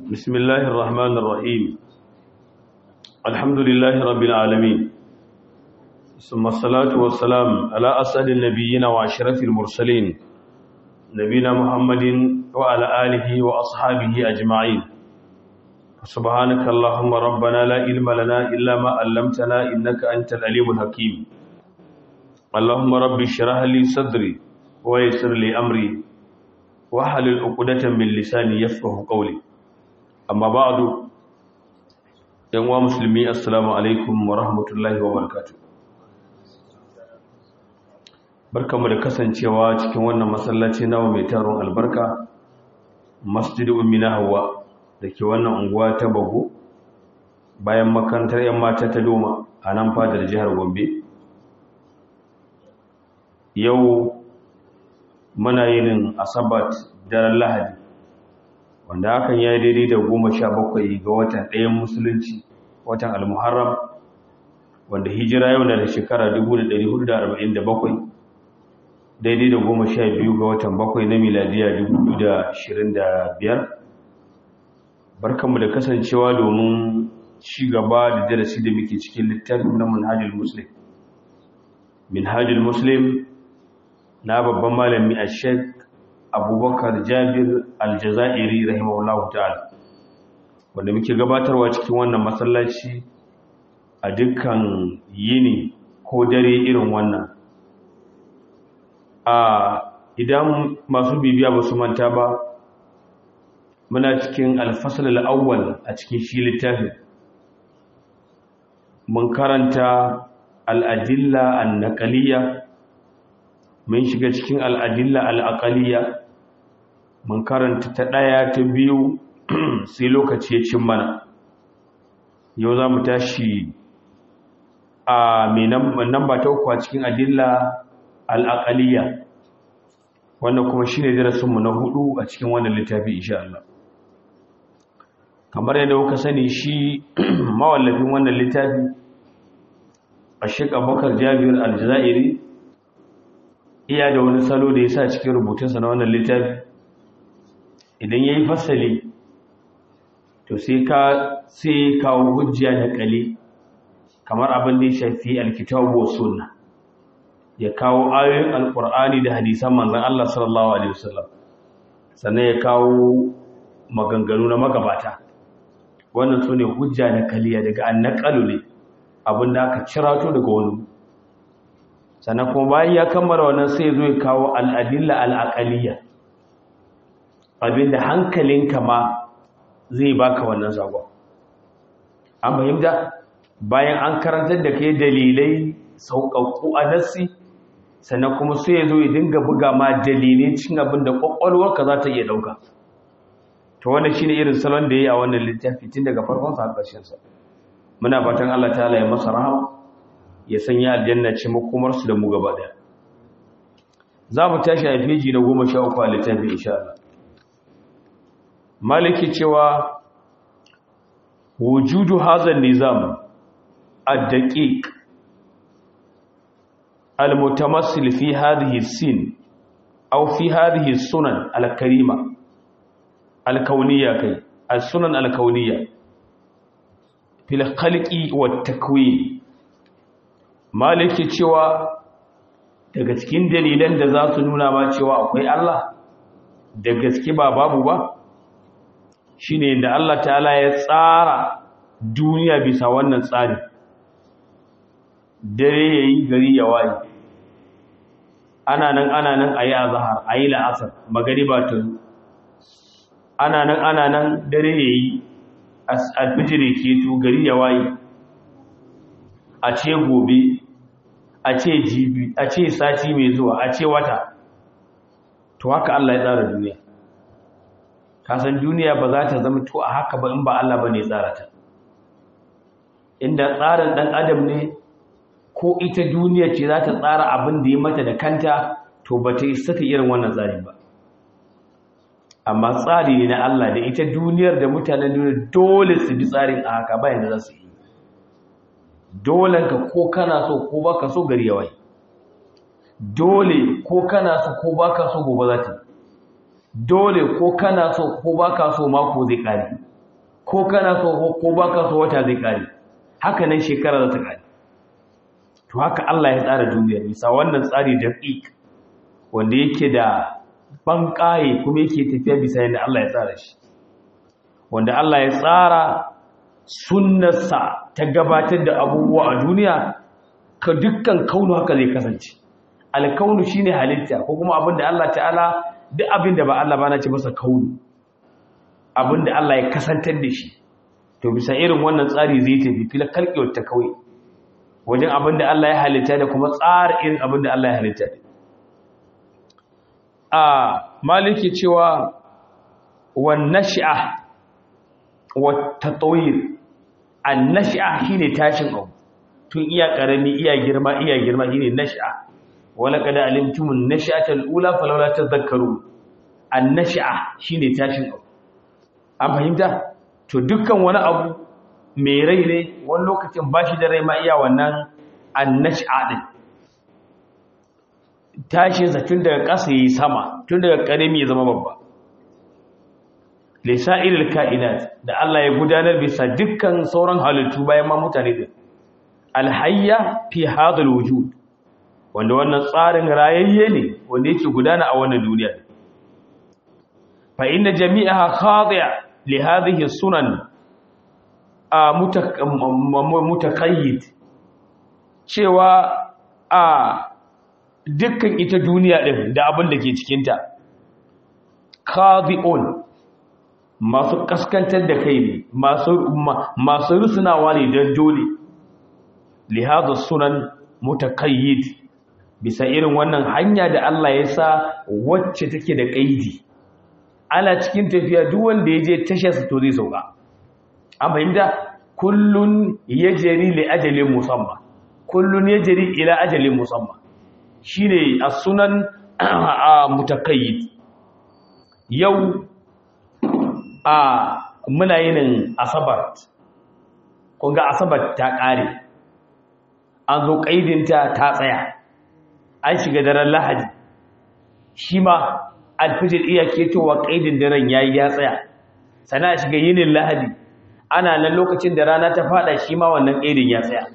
بسم الله الرحمن الرحيم الحمد لله رب العالمين ثم الصلاة والسلام على أسعد النبيين وأشرف المرسلين نبينا محمد وعلى آله وأصحابه أجمعين سبحانك اللهم ربنا لا علم لنا إلا ما علمتنا إنك أنت العليم الحكيم اللهم رب اشرح لي صدري ويسر لي أمري واحلل عقدة من لساني يفقهوا قولي amma ba'adu yan wa musulmi assalamu alaikum wa rahmatullahi wa barakatuh barkamu da kasancewa cikin wannan masallaci nawa mai taron albarka masjid ummi na hawa da ke wannan unguwa ta bago bayan makarantar yan mata ta doma a nan fadar jihar gombe yau muna yin asabat daren lahadi wanda hakan ya yi daidai da goma sha bakwai ga watan ɗayan musulunci watan almuharram wanda hijira yau na da shekara 1447 daidai da goma sha biyu ga watan bakwai na miladiya 2025 barkanmu da kasancewa domin ci gaba da darasi da muke cikin littafin na manhajul muslim minhajul muslim na babban malami a shek abubakar jabir aljazairi rahimahullahu ta'ala wanda muke gabatarwa cikin wannan masallaci a dukkan yini ko dare irin wannan a idan masu bibiya ba su manta ba muna cikin alfasal al'awwal a cikin shi littafin mun karanta al'adilla an-naqaliyya mun shiga cikin al'adilla al'aƙaliya mun karanta ta ɗaya ta biyu sai lokaci ya cin mana yau za mu tashi a mai namba ta uku a cikin adilla al'aƙaliya wannan kuma shi ne darasinmu na hudu a cikin wannan littafi insha Allah kamar yadda kuka sani shi mawallafin wannan littafi a shek abokar jabir aljazairi iya da wani salo da ya sa cikin rubutunsa na wannan littafi idan ya yi fasali to sai ka sai kawo hujja da kale kamar abin da ya shafi alkitabu wa sunna ya kawo ayoyin alkur'ani da hadisan manzon Allah sallallahu alaihi wasallam sannan ya kawo maganganu na magabata wannan sune hujja da kaliya daga annaqalu ne abin da aka cirato daga wani sannan kuma bayan ya kammala wannan sai zo ya kawo al'adilla al'aqaliyya abinda hankalinka ma zai baka wannan zagon an fahimta bayan an karantar da kai dalilai sauƙaƙƙu a nassi sannan kuma sai ya zo ya dinga buga ma dalilai cin abin da ƙwaƙwalwarka za ta iya ɗauka to wannan shine irin salon da ya yi a wannan littafi tun daga farkon sa ƙarshen sa muna fatan Allah ta'ala ya masa rahama ya sanya aljanna ce makomarsu da mu gaba daya za mu tashi a feji na goma sha uku a littafi insha Allah maliki cewa wujudu hazan nizam ad-daqiq al-mutamassil fi hadhihi sin aw fi hadhihi sunan al-karima al-kauniyya kai as-sunan al-kauniyya fil khalqi wat takwin maliki cewa daga cikin dalilan da za su nuna ma cewa akwai Allah da gaske ba babu ba shine da Allah ta'ala ya tsara duniya bisa wannan tsari dare yayi gari ya waye ana nan ana nan ayi azhar ayi la'asar magariba ta ana nan ana nan dare yayi alfijir ke to gari ya waye a ce gobe a ce jibi a ce sati mai zuwa a ce wata to haka Allah ya tsara duniya kasan duniya ba za ta zama to a haka ba in ba Allah ba ne tsara ta inda tsarin ɗan adam ne ko ita duniya ce za ta tsara abin da ya mata da kanta to ba ta isa ta irin wannan tsari ba amma tsari ne na Allah da ita duniyar da mutanen duniya dole su bi tsarin a haka bayan da za su yi dole ka ko kana so ko baka so gari yawai dole ko kana so ko baka so gobe za ta dole ko kana so ko baka so mako zai kare ko kana so ko baka so wata zai kare haka nan shekara za ta kare to haka Allah ya tsara duniyar bisa wannan tsari daqiq wanda yake da banƙaye kuma yake tafiya bisa yadda Allah ya tsara shi wanda Allah ya tsara sunnarsa ta gabatar da abubuwa a duniya ka dukkan kaunu haka zai kasance alkaunu shine halitta ko kuma abinda Allah ta'ala duk abinda ba Allah ba na ce masa kaunu abinda Allah ya kasantar da shi to bisa irin wannan tsari zai tafi fila kalkewar ta kawai wajen abinda Allah ya halitta da kuma tsara irin abinda Allah ya halitta a maliki cewa wan nash'a wa tatawir an nash'a shine tashin abu tun iya karami iya girma iya girma shine nash'a wala kada alimtumun nash'atal ula falawla tadhakkaru an nash'a shine tashin abu an fahimta to dukkan wani abu mai rai ne wani lokacin bashi da rai ma iya wannan an nash'a din tashin sa tun daga ƙasa yayi sama tun daga karami ya zama babba lisa'ilil ka'inat da Allah ya gudanar bisa dukkan sauran halittu bayan ma mutane din alhayya fi hadal wujud wanda wannan tsarin rayayye ne wanda yake gudana a wannan duniya fa inna jami'aha khadi'a li hadhihi sunan mutaqayyid cewa a dukkan ita duniya din da abin da ke cikin ta khadi'un masu kaskantar da kai ne masu masu rusunawa ne don dole lihada sunan mutakayyid bisa irin wannan hanya da Allah ya sa wacce take da kaidi ana cikin tafiya duk wanda ya je tashar sa to zai sauka an fahimta kullun yajri li ajalin musamma kullun yajri ila ajalin musamma shine as-sunan mutakayyid yau a muna yin asabar kun ga asabar ta kare an zo ƙaidinta ta tsaya an shiga daren lahadi shi ma alfijir iya ketowa ƙaidin daren ya yi ya tsaya sana shiga yinin lahadi ana nan lokacin da rana ta fada shi ma wannan ƙaidin ya tsaya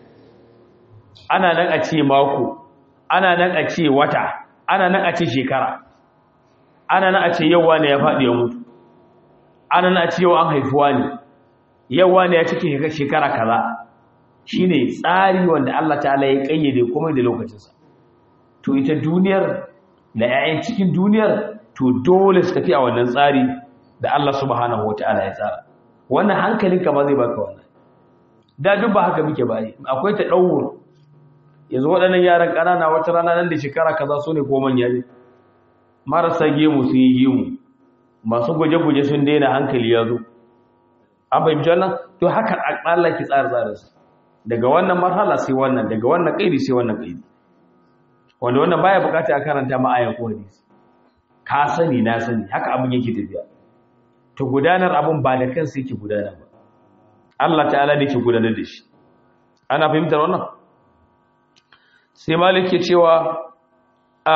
ana nan a ce mako ana nan a ce wata ana nan a ce shekara ana nan a ce yau wane ya faɗi ya mutu ana nan a ce yau an haifuwa ne yau wane ya cike shekara kaza shine tsari wanda Allah ta'ala ya kayyade komai da lokacinsa to ita duniyar da 'ya'yan cikin duniyar to dole su tafi a wannan tsari da Allah subhanahu wata'ala ya tsara wannan hankalinka ma zai baka wannan da duk ba haka muke bayi akwai ta dauro yanzu waɗannan yaran ƙanana wata rana nan da shekara kaza su ne ko manya ne marasa gemu sun yi gemu masu guje-guje sun daina hankali ya zo an fahimci wannan to haka Allah ki tsara tsarinsa daga wannan marhala sai wannan daga wannan kaidi sai wannan kaidi wanda wannan baya bukata a karanta ma ayan ko hadisi ka sani na sani haka abin yake tafiya to gudanar abin ba da kansa yake gudana ba Allah ta'ala ne ke gudanar da shi ana fahimtar wannan sai malik ke cewa a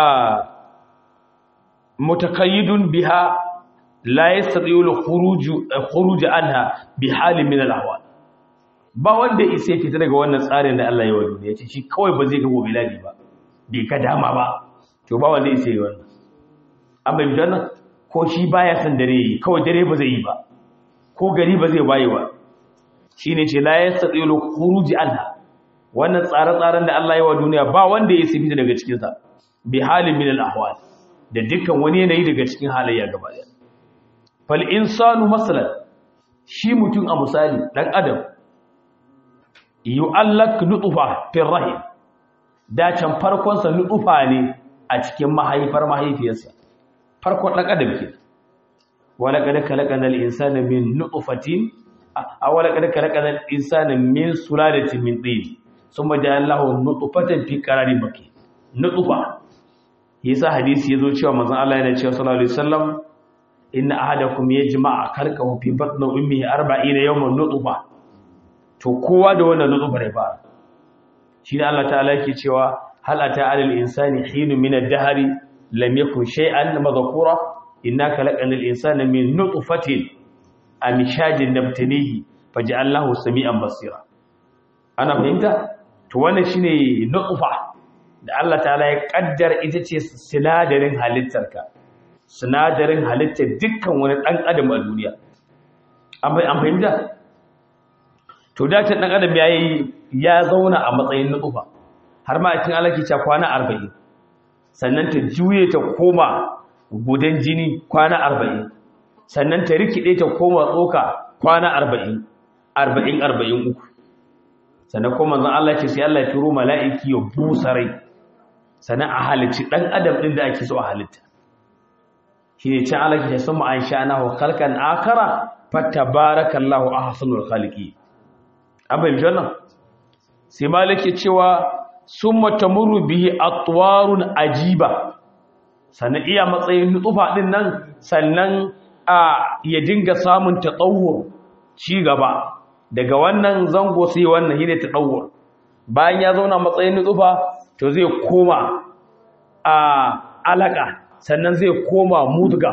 mutakayyidun biha la yastati'u al-khuruj khuruj anha bi halin min al-ahwal ba wanda isa ya fita daga wannan tsarin da Allah ya wa duniya ce shi kawai ba zai ga gobe ladi ba bai ka dama ba to ba wanda isa yi wannan an bai wannan ko shi baya san dare yi kawai dare ba zai yi ba ko gari ba zai bayi ba shine ce la yastatilu khuruji anha wannan tsare-tsaren da Allah ya wa duniya ba wanda ya isa fita daga cikin sa bi halin min al-ahwal da dukkan wani yanayi daga cikin halayya gaba daya fal insanu masalan shi mutum a misali dan adam yu'allak nutfa fi rahim da can farkon sa nutfa ne a cikin mahaifar mahaifiyarsa farkon dan adam ke wala kad khalaqana al-insana min nutfatin aw wala kad khalaqana al-insana min sulalatin min tin thumma ja'alnahu nutfatan fi qararin makin nutfa yasa hadisi yazo cewa manzon Allah yana cewa sallallahu alaihi wasallam inna ahadakum yajma'a khalqahu fi batni ummihi 40 yawman nutfa to kowa da wannan nutsufa ne ba shi ne Allah ta'ala yake cewa hal ata alal insani hinu min ad-dahri lam yakun shay'an madhkura inna khalaqnal insana min nutfatin amshajin nabtanihi faj'alnahu sami'an basira ana fahimta to wannan shine nutfa da Allah ta'ala ya kaddar ita ce sinadarin halittarka sinadarin halittar dukkan wani dan adam a duniya an fahimta to da ta dan adam yayi ya zauna a matsayin nutfa har ma a cikin Allah ke cewa kwana 40 sannan ta juye ta koma gudan jini kwana 40 sannan ta rikide ta koma tsoka kwana 40 40 43 sannan kuma manzon Allah ce sai Allah ya turo mala'iki ya busa rai sannan a halicci dan adam din da ake so a halitta shine can Allah ke sun an sha'ana wa khalqan akara fatabarakallahu ahsanul khaliqi abin jannan sai malike cewa summa tamurru bihi atwarun ajiba sannan iya matsayin nutsufa din nan sannan a ya dinga samun tatawur ci gaba daga wannan zango sai wannan shine tatawur bayan ya zauna matsayin nutsufa to zai koma a alaka sannan zai koma mudga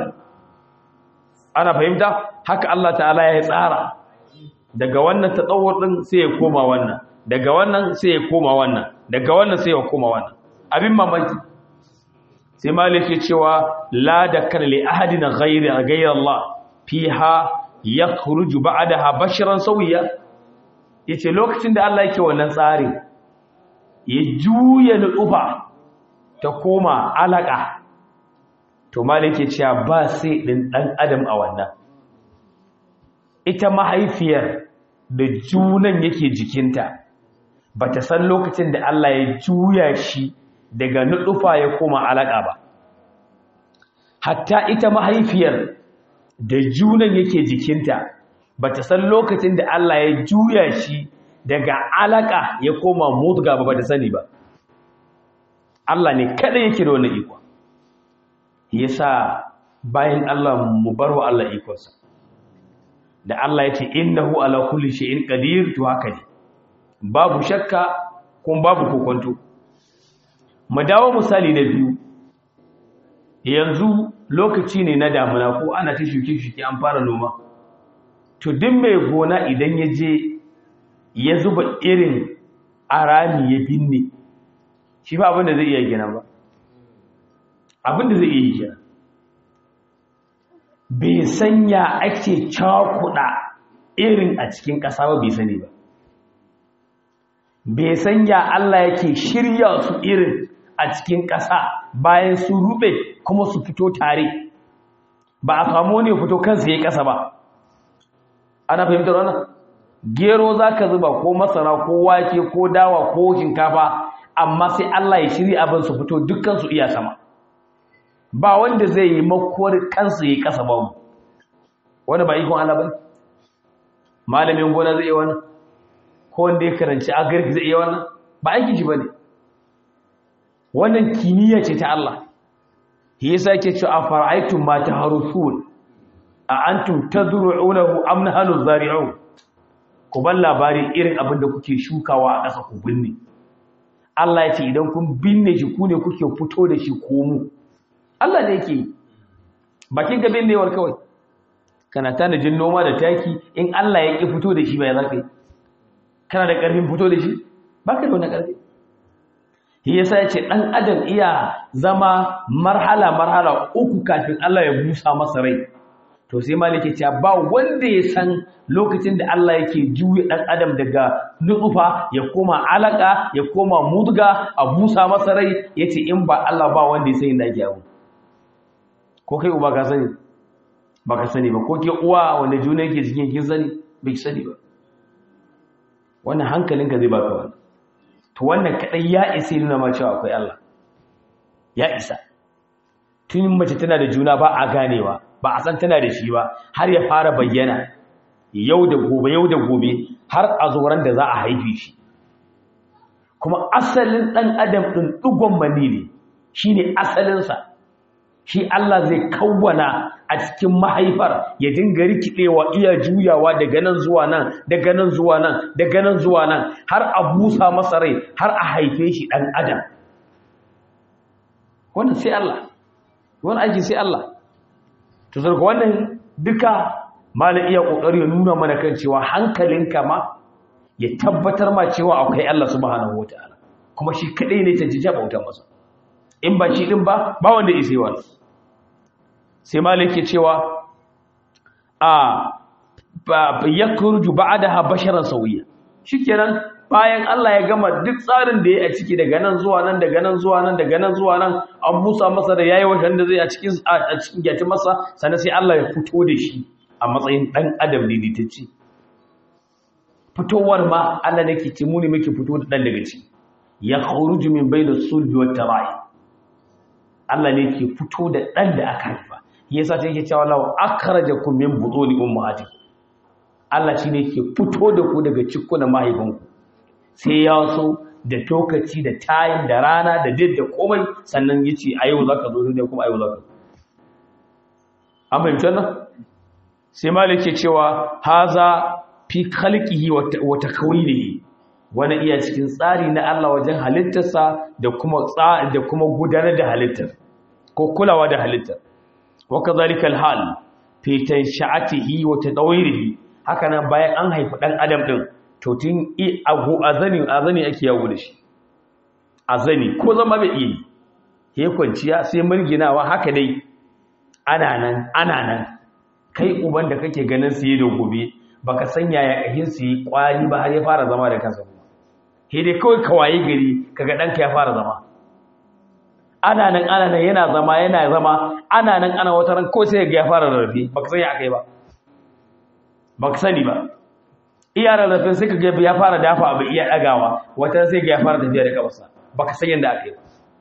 ana fahimta haka Allah ta'ala ya tsara daga wannan tatawur din sai ya koma wannan daga wannan sai ya koma wannan daga wannan sai ya koma wannan abin mamaki sai malik ya cewa la dakar li ahadin ghayri ghayri Allah fiha yakhruju ba'daha basharan sawiya yace lokacin da Allah yake wannan tsari ya juya nufa ta koma alaka to malik ya cewa ba sai din dan adam a wannan ita mahaifiyar da junan yake jikinta ba ta san lokacin da Allah ya juya shi daga nuɗufa ya koma alaƙa ba hatta ita mahaifiyar da junan yake jikinta ba ta san lokacin da Allah ya juya shi daga alaƙa ya koma mutga ba ba ta sani ba Allah ne kada yake da wani iko yasa bayan Allah mu bar wa Allah ikonsa da Allah ya ce innahu ala kulli shay'in qadir to haka ne babu shakka kuma babu kokonto mu dawo misali na biyu yanzu lokaci ne na damuna ko ana ta shuke-shuke an fara noma to duk mai gona idan ya je ya zuba irin arami ya binne shi ba abinda zai iya gina ba abinda zai iya gina bai sanya ake cakuɗa irin a cikin ƙasa ba bai sani ba bai sanya Allah yake shirya su irin a cikin ƙasa bayan su rube kuma su fito tare ba a samu wani fito kansu ya yi ƙasa ba ana fahimtar wannan gero za ka zuba ko masara ko wake ko dawa ko shinkafa amma sai Allah ya shirya abin su fito dukkan su iya sama ba wanda zai yi makuwar kansu ya yi ƙasa ba wani ba ikon Allah ba malamin gona zai yi wannan ko wanda ya karanci agirki zai iya wannan ba aikin shi bane wannan kimiyya ce ta Allah shi yasa yake cewa afara'aytum ma taharusun a antum tadru'unahu am nahnu zari'un ku ban labari irin abin da kuke shukawa a ƙasa ku binne Allah ya ce idan kun binne shi ku ne kuke fito da shi ko mu Allah ne yake bakin ka binnewar kawai kana tanajin noma da taki in Allah ya ki fito da shi bai zaka yi kana da ƙarfin fito da shi ba ka da wani ƙarfi shi yasa ya ce ɗan adam iya zama marhala-marhala uku kafin Allah ya busa masa rai to sai malike cewa ba wanda ya san lokacin da Allah yake juya ɗan adam daga nutsufa ya koma alaka ya koma mudga a busa masa rai ya ce in ba Allah ba wanda ya sani da ake abu ko kai uba ka sani ba ka sani ba ko ke uwa wanda juna yake jikin kin sani bai sani ba wannan hankalinka zai baka wannan to wannan kadai ya isa nuna ma cewa akwai Allah ya isa tun mace tana da juna ba a ganewa ba a san tana da shi ba har ya fara bayyana yau da gobe yau da gobe har a zoran da za a haife shi kuma asalin dan adam din dugon mani ne shine asalinsa shi Allah zai kawwana a cikin mahaifar ya dinga rikidewa iya juyawa daga nan zuwa nan daga nan zuwa nan daga nan zuwa nan har a busa masa rai har a haife shi dan adam wannan sai Allah wannan aiki sai Allah to sarko wannan duka malam iya kokari ya nuna mana kan cewa hankalinka ma ya tabbatar ma cewa akwai Allah subhanahu wataala kuma shi kadai ne ta jija bauta masa in ba shi din ba ba wanda isai wani sai malam yake cewa a ba yakhruju ba'daha basharan sawiya shikenan bayan Allah ya gama duk tsarin da ya a ciki daga nan zuwa nan daga nan zuwa nan daga nan zuwa nan an busa masa da yayi wajen da zai a cikin a cikin gyati masa sannan sai Allah ya fito da shi a matsayin dan adam ne ditacci fitowar ma Allah ne ke ce mu ne muke fito da dan daga ciki ya khuruju min bayna sulbi wat tarai Allah ne ke fito da dan da aka haifa yasa ta yake cewa law akhrajakum min butuni ummahatikum Allah shi ne ke fito da ku daga cikunan mahaifanku sai ya so da tokaci da tayin da rana da did da komai sannan ya ce a yau za ka zo ne kuma a yau za ka an fahimci nan sai malik ke cewa haza fi khalqihi wa takwinihi wani iya cikin tsari na Allah wajen halittarsa da kuma da kuma gudanar da halittar ko kulawa da halittar wa kadhalika alhal fi tansha'atihi wa tadawirihi haka nan bayan an haifi dan adam din to tun agu azani azani ake yawo da shi azani ko zama bai yi he kwanciya sai murginawa haka dai ana nan ana nan kai uban da kake ganin su yi da gobe baka sanya ya kahin su yi kwari ba har ya fara zama da kansa he dai kawai kawaye gari kaga danka ya fara zama ana nan ana nan yana zama yana zama ana nan ana wata ran ko sai ga ya fara rarrafe baka sanya akai ba baka sani ba iya rarrafin sai kaga ya fara dafa abu iya dagawa wata sai ga ya fara tafiya da kafarsa baka san yanda akai ba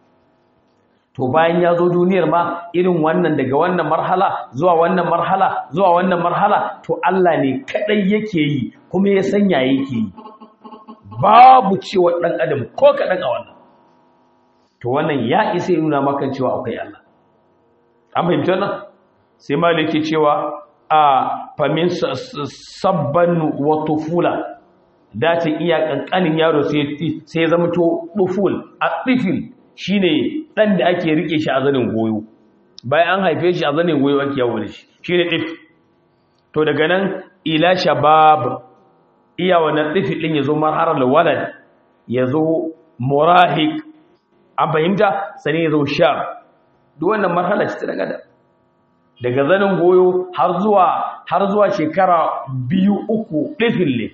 to bayan ya zo duniyar ma irin wannan daga wannan marhala zuwa wannan marhala zuwa wannan marhala to Allah ne kadai yake yi kuma ya sanya yake yi babu cewa dan adam ko kadan a wannan to wannan ya isa nuna maka cewa akwai Allah an fahimci wannan sai maliki cewa a famin sabban wa tufula dace iya kankanin yaro sai sai zama to duful a tifil shine dan da ake rike shi a zanin goyo bayan an haife shi a zanin goyo ake yawo da shi shine tif to daga nan ila shabab iya wannan tifil din yazo marharar walad yazo murahiq an fahimta sani yazo shab duk wannan marhala ce ta daga da daga zanin goyo har zuwa har zuwa shekara biyu uku tifil ne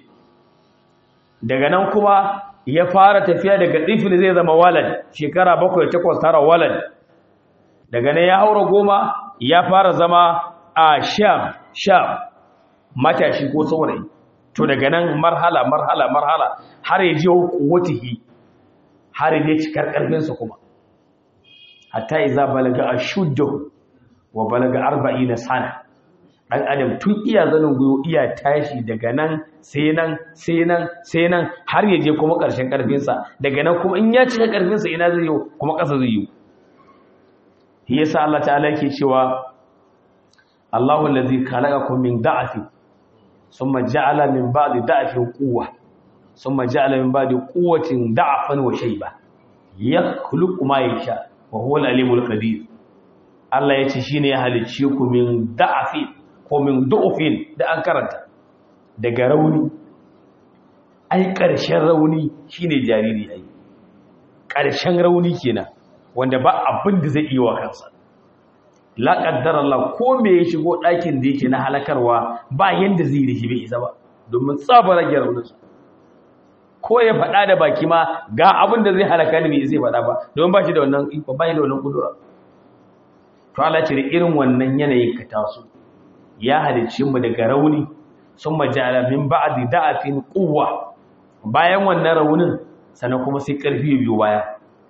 daga nan kuma ya fara tafiya daga ɗifil zai zama walad shekara bakwai takwas tara walad daga nan ya haura goma ya fara zama a sham sham matashi ko saurayi to daga nan marhala marhala marhala har ya je kuwatihi har ya cikar ƙarfinsa kuma hatta iza balaga ashuddahu wa balaga arba'ina sana dan adam tun iya zanin goyo iya tashi daga nan sai nan sai nan sai nan har ya je kuma ƙarshen ƙarfinsa daga nan kuma in ya cika ƙarfinsa ina zai yi kuma ƙasa zai yi shi yasa Allah ta'ala yake cewa Allahu allazi khalaqakum min da'afin thumma ja'ala min ba'di da'afin quwwa thumma ja'ala min ba'di quwwatin da'afan wa shayba yakhluqu ma yasha wa huwa al-alimul qadir Allah yace shine ya halicce ku min da'afin ko min du'ufin da an karanta daga rauni ai ƙarshen rauni shine jariri ai ƙarshen rauni kenan wanda ba abin da zai iya wa kansa la qaddara Allah ko me ya shigo ɗakin da yake na halakarwa ba yanda zai da shi bai isa ba domin tsaba rage rauninsa ko ya faɗa da baki ma ga abin da zai halaka ni bai zai faɗa ba domin ba shi da wannan iko ba shi da wannan kudura to Allah ce da irin wannan yanayin ka taso ya halicci mu daga rauni sun majala min ba'di da'afin quwwa bayan wannan raunin sannan kuma sai karfi biyu baya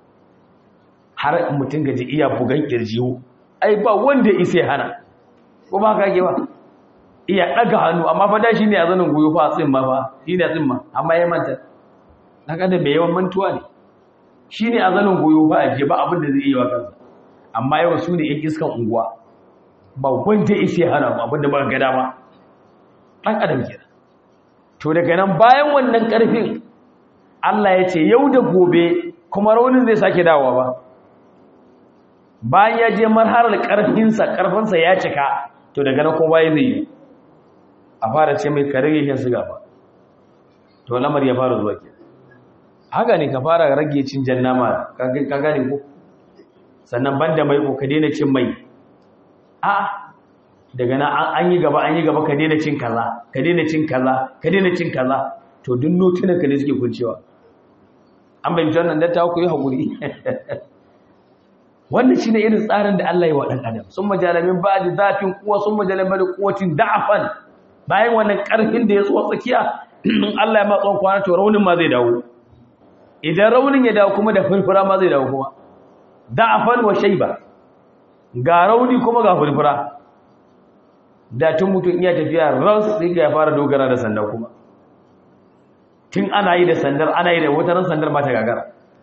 har mutum gaji iya bugan kirjiwo ai ba wanda isa hana ko ba kage ba iya daga hannu amma fa da shine a zanin goyo fa tsin ma fa shine tsin ma amma ya manta daga da mai yawan mantuwa ne shine a zanin goyo fa aje ba abin da zai yi wa kansa amma yau su ne yan iskan unguwa ba wanda isa hana mu abin da ba ga dama dan adam kenan to daga nan bayan wannan karfin Allah ya ce yau da gobe kuma raunin zai sake dawowa ba bayan ya je marhalar ƙarfinsa ƙarfinsa ya cika to daga nan kuma ya zai yi a fara ce mai ka rage shan siga ba to lamar ya fara zuwa ke haka ne ka fara rage cin jan nama ka gane ko sannan banda mai ko ka daina cin mai a daga nan an yi gaba an yi gaba ka daina cin kaza ka daina cin kaza ka daina cin kaza to duk notunan ka ne suke kuncewa an bayyana wannan da ta ku yi hakuri wannan shine irin tsarin da Allah ya wa dan adam sun majalamin ba'di zafin kuwa sun majalamin quwwatin da'afan bayan wannan karfin da ya zo tsakiya in Allah ya ma tsawon kwana to raunin ma zai dawo idan raunin ya dawo kuma da furfura ma zai dawo kuma da'afan wa shayba ga rauni kuma ga furfura da tun mutum iya tafiya ras sai ga ya fara dogara da sanda kuma tun ana yi da sandar ana yi da wata sandar ba ta gagara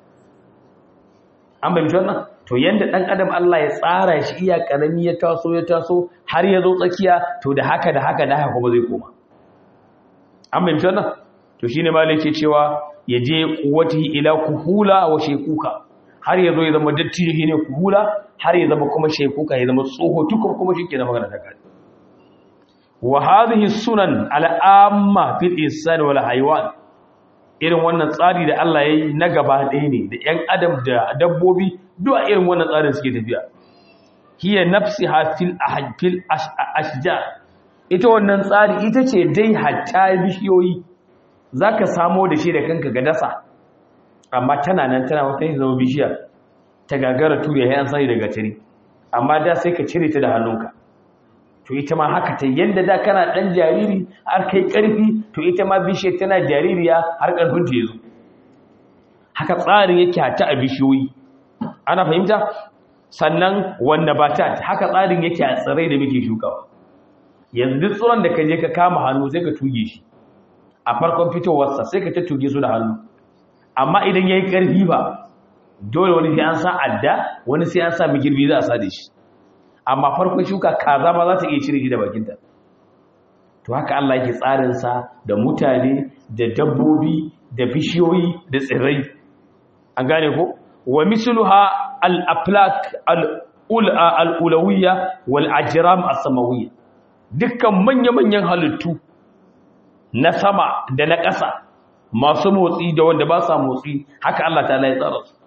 an bayyana wannan to yanda dan adam Allah ya tsara shi iya karami ya taso ya taso har ya zo tsakiya to da haka da haka da haka kuma zai koma an bayyana wannan to shine malai ke cewa ya je kuwatihi ila kuhula wa shekuka har ya zo ya zama dattijo ne kuhula har ya zama kuma shekuka ya zama tsoho tukur kuma shike da magana ta kai wa hadhihi sunan al'amma fil insan wal haywan irin wannan tsari da Allah ya yi na gaba ɗaya ne da ‘yan adam da dabbobi duwa irin wannan tsarin suke tafiya hiya nafsi hafil ashja ita wannan tsari ita ce dai hatta bishiyoyi za ka samo da shi da kanka ga dasa amma tana nan tana wata yin zama bishiya ta gagara ture ya yan sani daga tare amma da sai ka cire ta da hannunka to ita ma haka ta yadda da kana ɗan jariri har kai ƙarfi to ita ma bishiyar tana jaririya har ƙarfin ta yazo haka tsarin yake hata a bishiyoyi ana fahimta sannan wanda ba ta haka tsarin yake a tsirai da muke shukawa yanzu duk tsoron da ka je ka kama hannu sai ka tuge shi a farkon fitowarsa sai ka ta tuge su da hannu amma idan ya yi ƙarfi ba dole wani sai an sa adda wani sai an sa magirbi za a sa da shi amma farkon shuka kaza ma za ta iya cire shi da bakinta to haka Allah yake tsarinsa da mutane da dabbobi da bishiyoyi da tsirrai an gane ko wa misluha al-aflak al-ulawiyya wal ajram as-samawiyya dukkan manya-manyan halittu na sama da na ƙasa masu motsi da wanda ba sa motsi haka Allah ta ya tsara su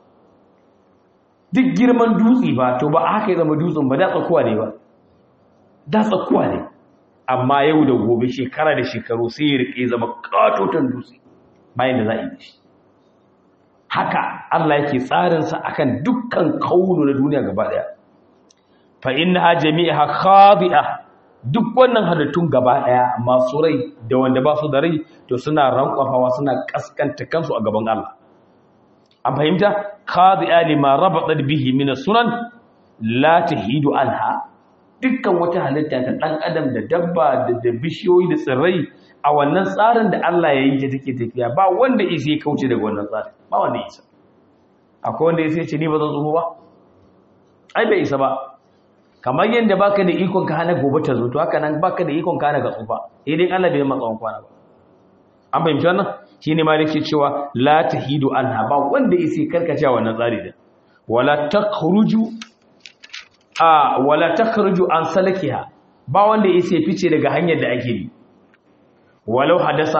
duk girman dutse ba to ba haka ya zama dutsen ba da tsakuwa ne ba da tsakuwa ne amma yau da gobe shekara da shekaru sai ya rike zama katotan dutse bayan da za a yi shi haka Allah yake tsarinsa akan dukkan kaunu na duniya gaba daya fa innaha jami'a khadi'a duk wannan halittun gaba daya masu rai da wanda ba su da rai to suna rankwafawa suna kaskanta kansu a gaban Allah an fahimta khadi'a lima rabatat bihi min sunan la tahidu anha dukkan wata halitta ta dan adam da dabba da bishiyoyi da tsirrai a wannan tsarin da Allah ya yi ta take tafiya ba wanda isa ya kauce daga wannan tsarin ba wanda isa akwai wanda isa ya ce ni ba zan tsoho ba ai bai isa ba kamar yadda baka da ikon ka hana gobe ta zo to haka nan baka da ikon ka hana ga tsufa idan Allah bai matsa kwana ba an fahimci wannan shine ma yake cewa la tahidu anha ba wanda yake karkacewa wannan tsari da wala takhruju a wala takhruju an salakiha ba wanda yake fice daga hanyar da ake bi walau hadasa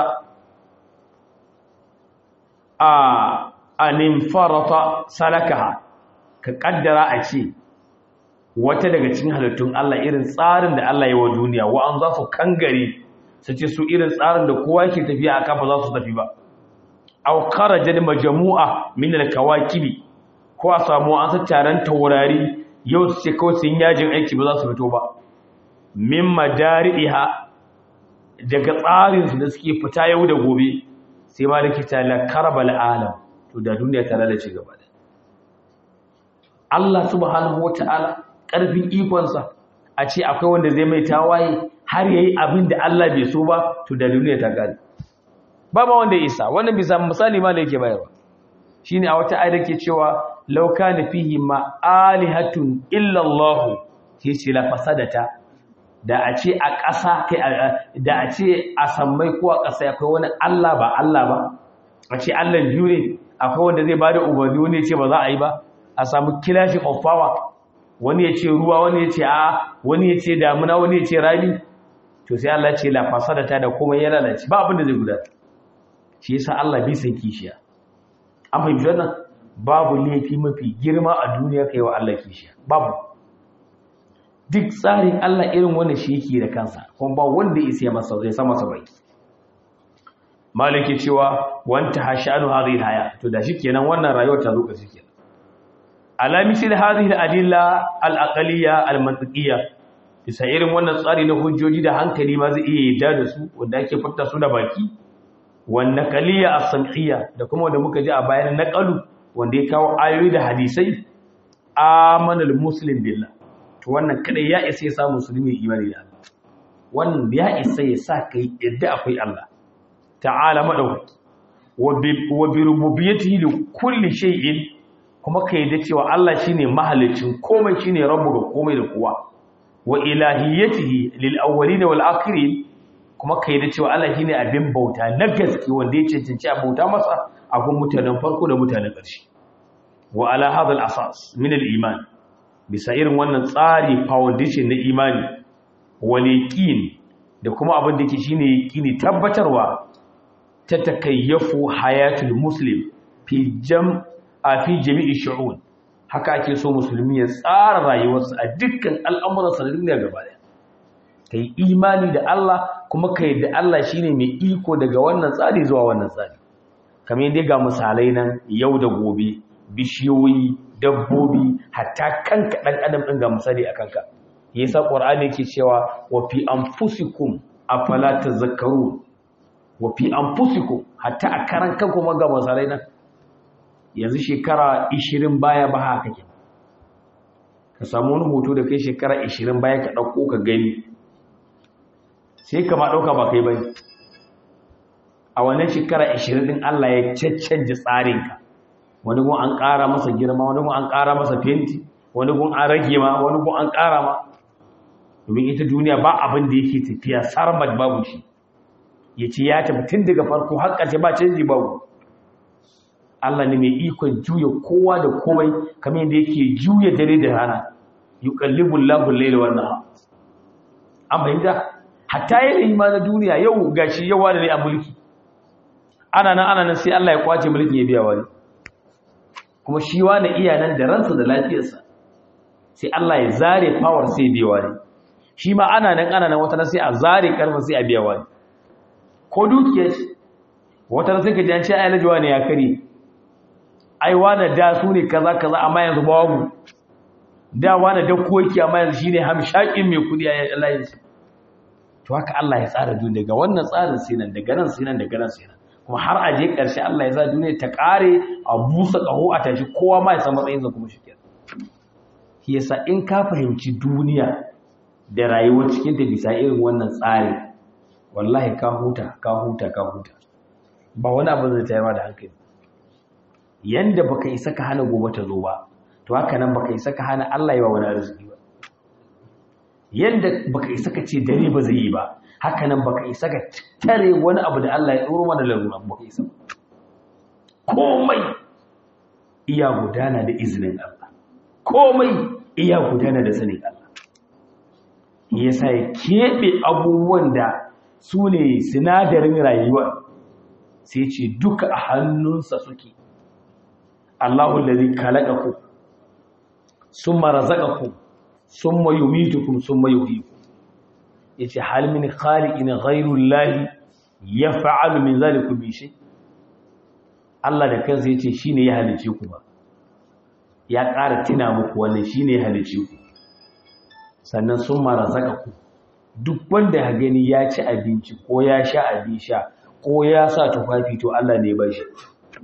a anin farata salakaha ka kaddara a ce wata daga cikin halittun Allah irin tsarin da Allah ya wa duniya wa an za su kangare su ce su irin tsarin da kowa yake tafiya a kafa za su tafi ba aw kharaja majmu'a min al-kawakibi ko a samu an sa taron taurari yau su ce kawai sun yajin aiki ba za su fito ba min madari'iha daga tsarin su da suke fita yau da gobe sai ma likita la karabal alam to da duniya ta lalace gaba da Allah subhanahu wataala karfin ikonsa a ce akwai wanda zai mai tawaye har yayi abin da Allah bai so ba to da duniya ta gani ba ma wanda isa wannan bisa misali ma da yake bayarwa shine a wata ayar ke cewa law kana fihi ma alihatun illa Allah sai la fasadata da a ce a ƙasa kai da a ce a sammai ko a ƙasa akwai wani Allah ba Allah ba a ce Allah biyu ne akwai wanda zai bada umarni wani ya ce ba za a yi ba a samu clashing of power wani ya ce ruwa wani ya ce a wani ya ce damuna wani ya ce rani to sai Allah ce la fasadata da komai ya lalace ba abin da zai gudana shi yasa Allah bai san kishiya an fahimci wannan babu laifi mafi girma a duniya kai wa Allah kishiya babu duk tsarin Allah irin wanda shi yake da kansa kuma ba wanda ya isa masa zai sama sa bai maliki cewa wanta hashanu hadhihi haya to da shikenan wannan rayuwar ta zo ka shikenan ala misal hadhihi al-adilla al-aqliyya al-mantiqiyya bisa irin wannan tsari na hujjoji da hankali ma zai iya yadda da su wanda ake furta su da baki wan naqliyya as-sam'iyya da kuma wanda muka ji a bayan naqalu wanda ya kawo ayoyi da hadisai amanal muslim billah to wannan kadai ya isa ya sa musulmi imani da Allah wannan ya isa ya sa kai yadda akwai Allah ta'ala madawaki wa bi rububiyyatihi li kulli shay'in kuma kai da cewa Allah shine mahalicin komai shine rabbu ga komai da kowa wa ilahiyyatihi lil awwalin wal akhirin kuma kai da cewa Allah shine abin bauta na gaske wanda ya cancanci a bauta masa a gun mutanen farko da mutanen ƙarshe wa ala hadha al asas min al iman bisa irin wannan tsari foundation na imani wal yaqin da kuma abin da yake shine yaqini tabbatarwa ta takayyafu hayatul muslim fi jam a fi jami'i shu'un haka ake so musulmi ya tsara rayuwarsa a dukkan al'amuransa na duniya gaba daya kai imani da Allah kuma kai da Allah shine mai iko daga wannan tsari zuwa wannan tsari kamar yadda ga misalai nan yau da gobe bishiyoyi dabbobi hatta kanka dan adam din ga misali a kanka yasa qur'ani yake cewa wa fi anfusikum afala tazakkarun wa fi anfusikum hatta a karan kanku ma ga misalai nan yanzu shekara 20 baya ba haka ke ka samu wani hoto da kai shekara 20 baya ka dauko ka gani sai ka ma dauka ba kai bane a wannan shekara 20 din Allah ya caccanje tsarinka wani gun an ƙara masa girma wani gun an ƙara masa fenti wani gun an rage ma wani gun an ƙara ma domin ita duniya ba abin da yake tafiya sarmat babu shi ya ce ya tafi tun daga farko har ƙarshe ba canji babu Allah ne mai ikon juya kowa da komai kamar yadda yake juya dare da rana yuqallibu Allahu al-layla wan nahar an bayyana hatta yanayi ma na duniya yau gashi yau wani ne a mulki ana nan ana nan sai Allah ya kwace mulkin ya biya wani kuma shi wani iya nan da ransa da lafiyarsa sai Allah ya zare power sai ya biya wani shi ma ana nan ana nan wata sai a zare karfa sai a biya wani ko dukiyar shi wata sai ka ji an ce ai lajiwa ne ya kare ai wani da su ne kaza kaza amma yanzu babu da wani da koki amma yanzu shine hamshakin mai kudi a Allah ya ce to haka Allah ya tsara duniya ga wannan tsarin sai nan daga nan sai nan daga nan sai nan kuma har a je ƙarshe Allah ya za duniya ta ƙare a busa ƙaho a tashi kowa ma ya san matsayinsa kuma shi kenan shi yasa in ka fahimci duniya da rayuwar cikin ta bisa irin wannan tsari wallahi ka huta ka huta ka huta ba wani abu zai tayar da hankali yanda baka isa ka hana gobe ta zo ba to haka nan baka isa ka hana Allah ya wa wani arziki ba yanda baka isa ka ce dare ba zai yi ba haka nan baka isa ka tare wani abu da Allah ya tsoro mana larura baka isa komai iya gudana da izinin Allah komai iya gudana da sanin Allah yasa ya keɓe abubuwan da su ne sinadarin rayuwa sai ce duka a hannunsa suke Allahu lalzi kalakaku sun marazakaku sun mayumitukum sun mayuhiku ya ce halmin khaliƙin ghairun lahi ya fa'alu min zalikun bishi Allah da kansa ya ce shi ne ya halice ku ba ya ƙara tina muku wannan shi ne ya halice ku sannan sun mara zaka ku duk wanda ya gani ya ci abinci ko ya sha abin sha ko ya sa tufafi to Allah ne ba shi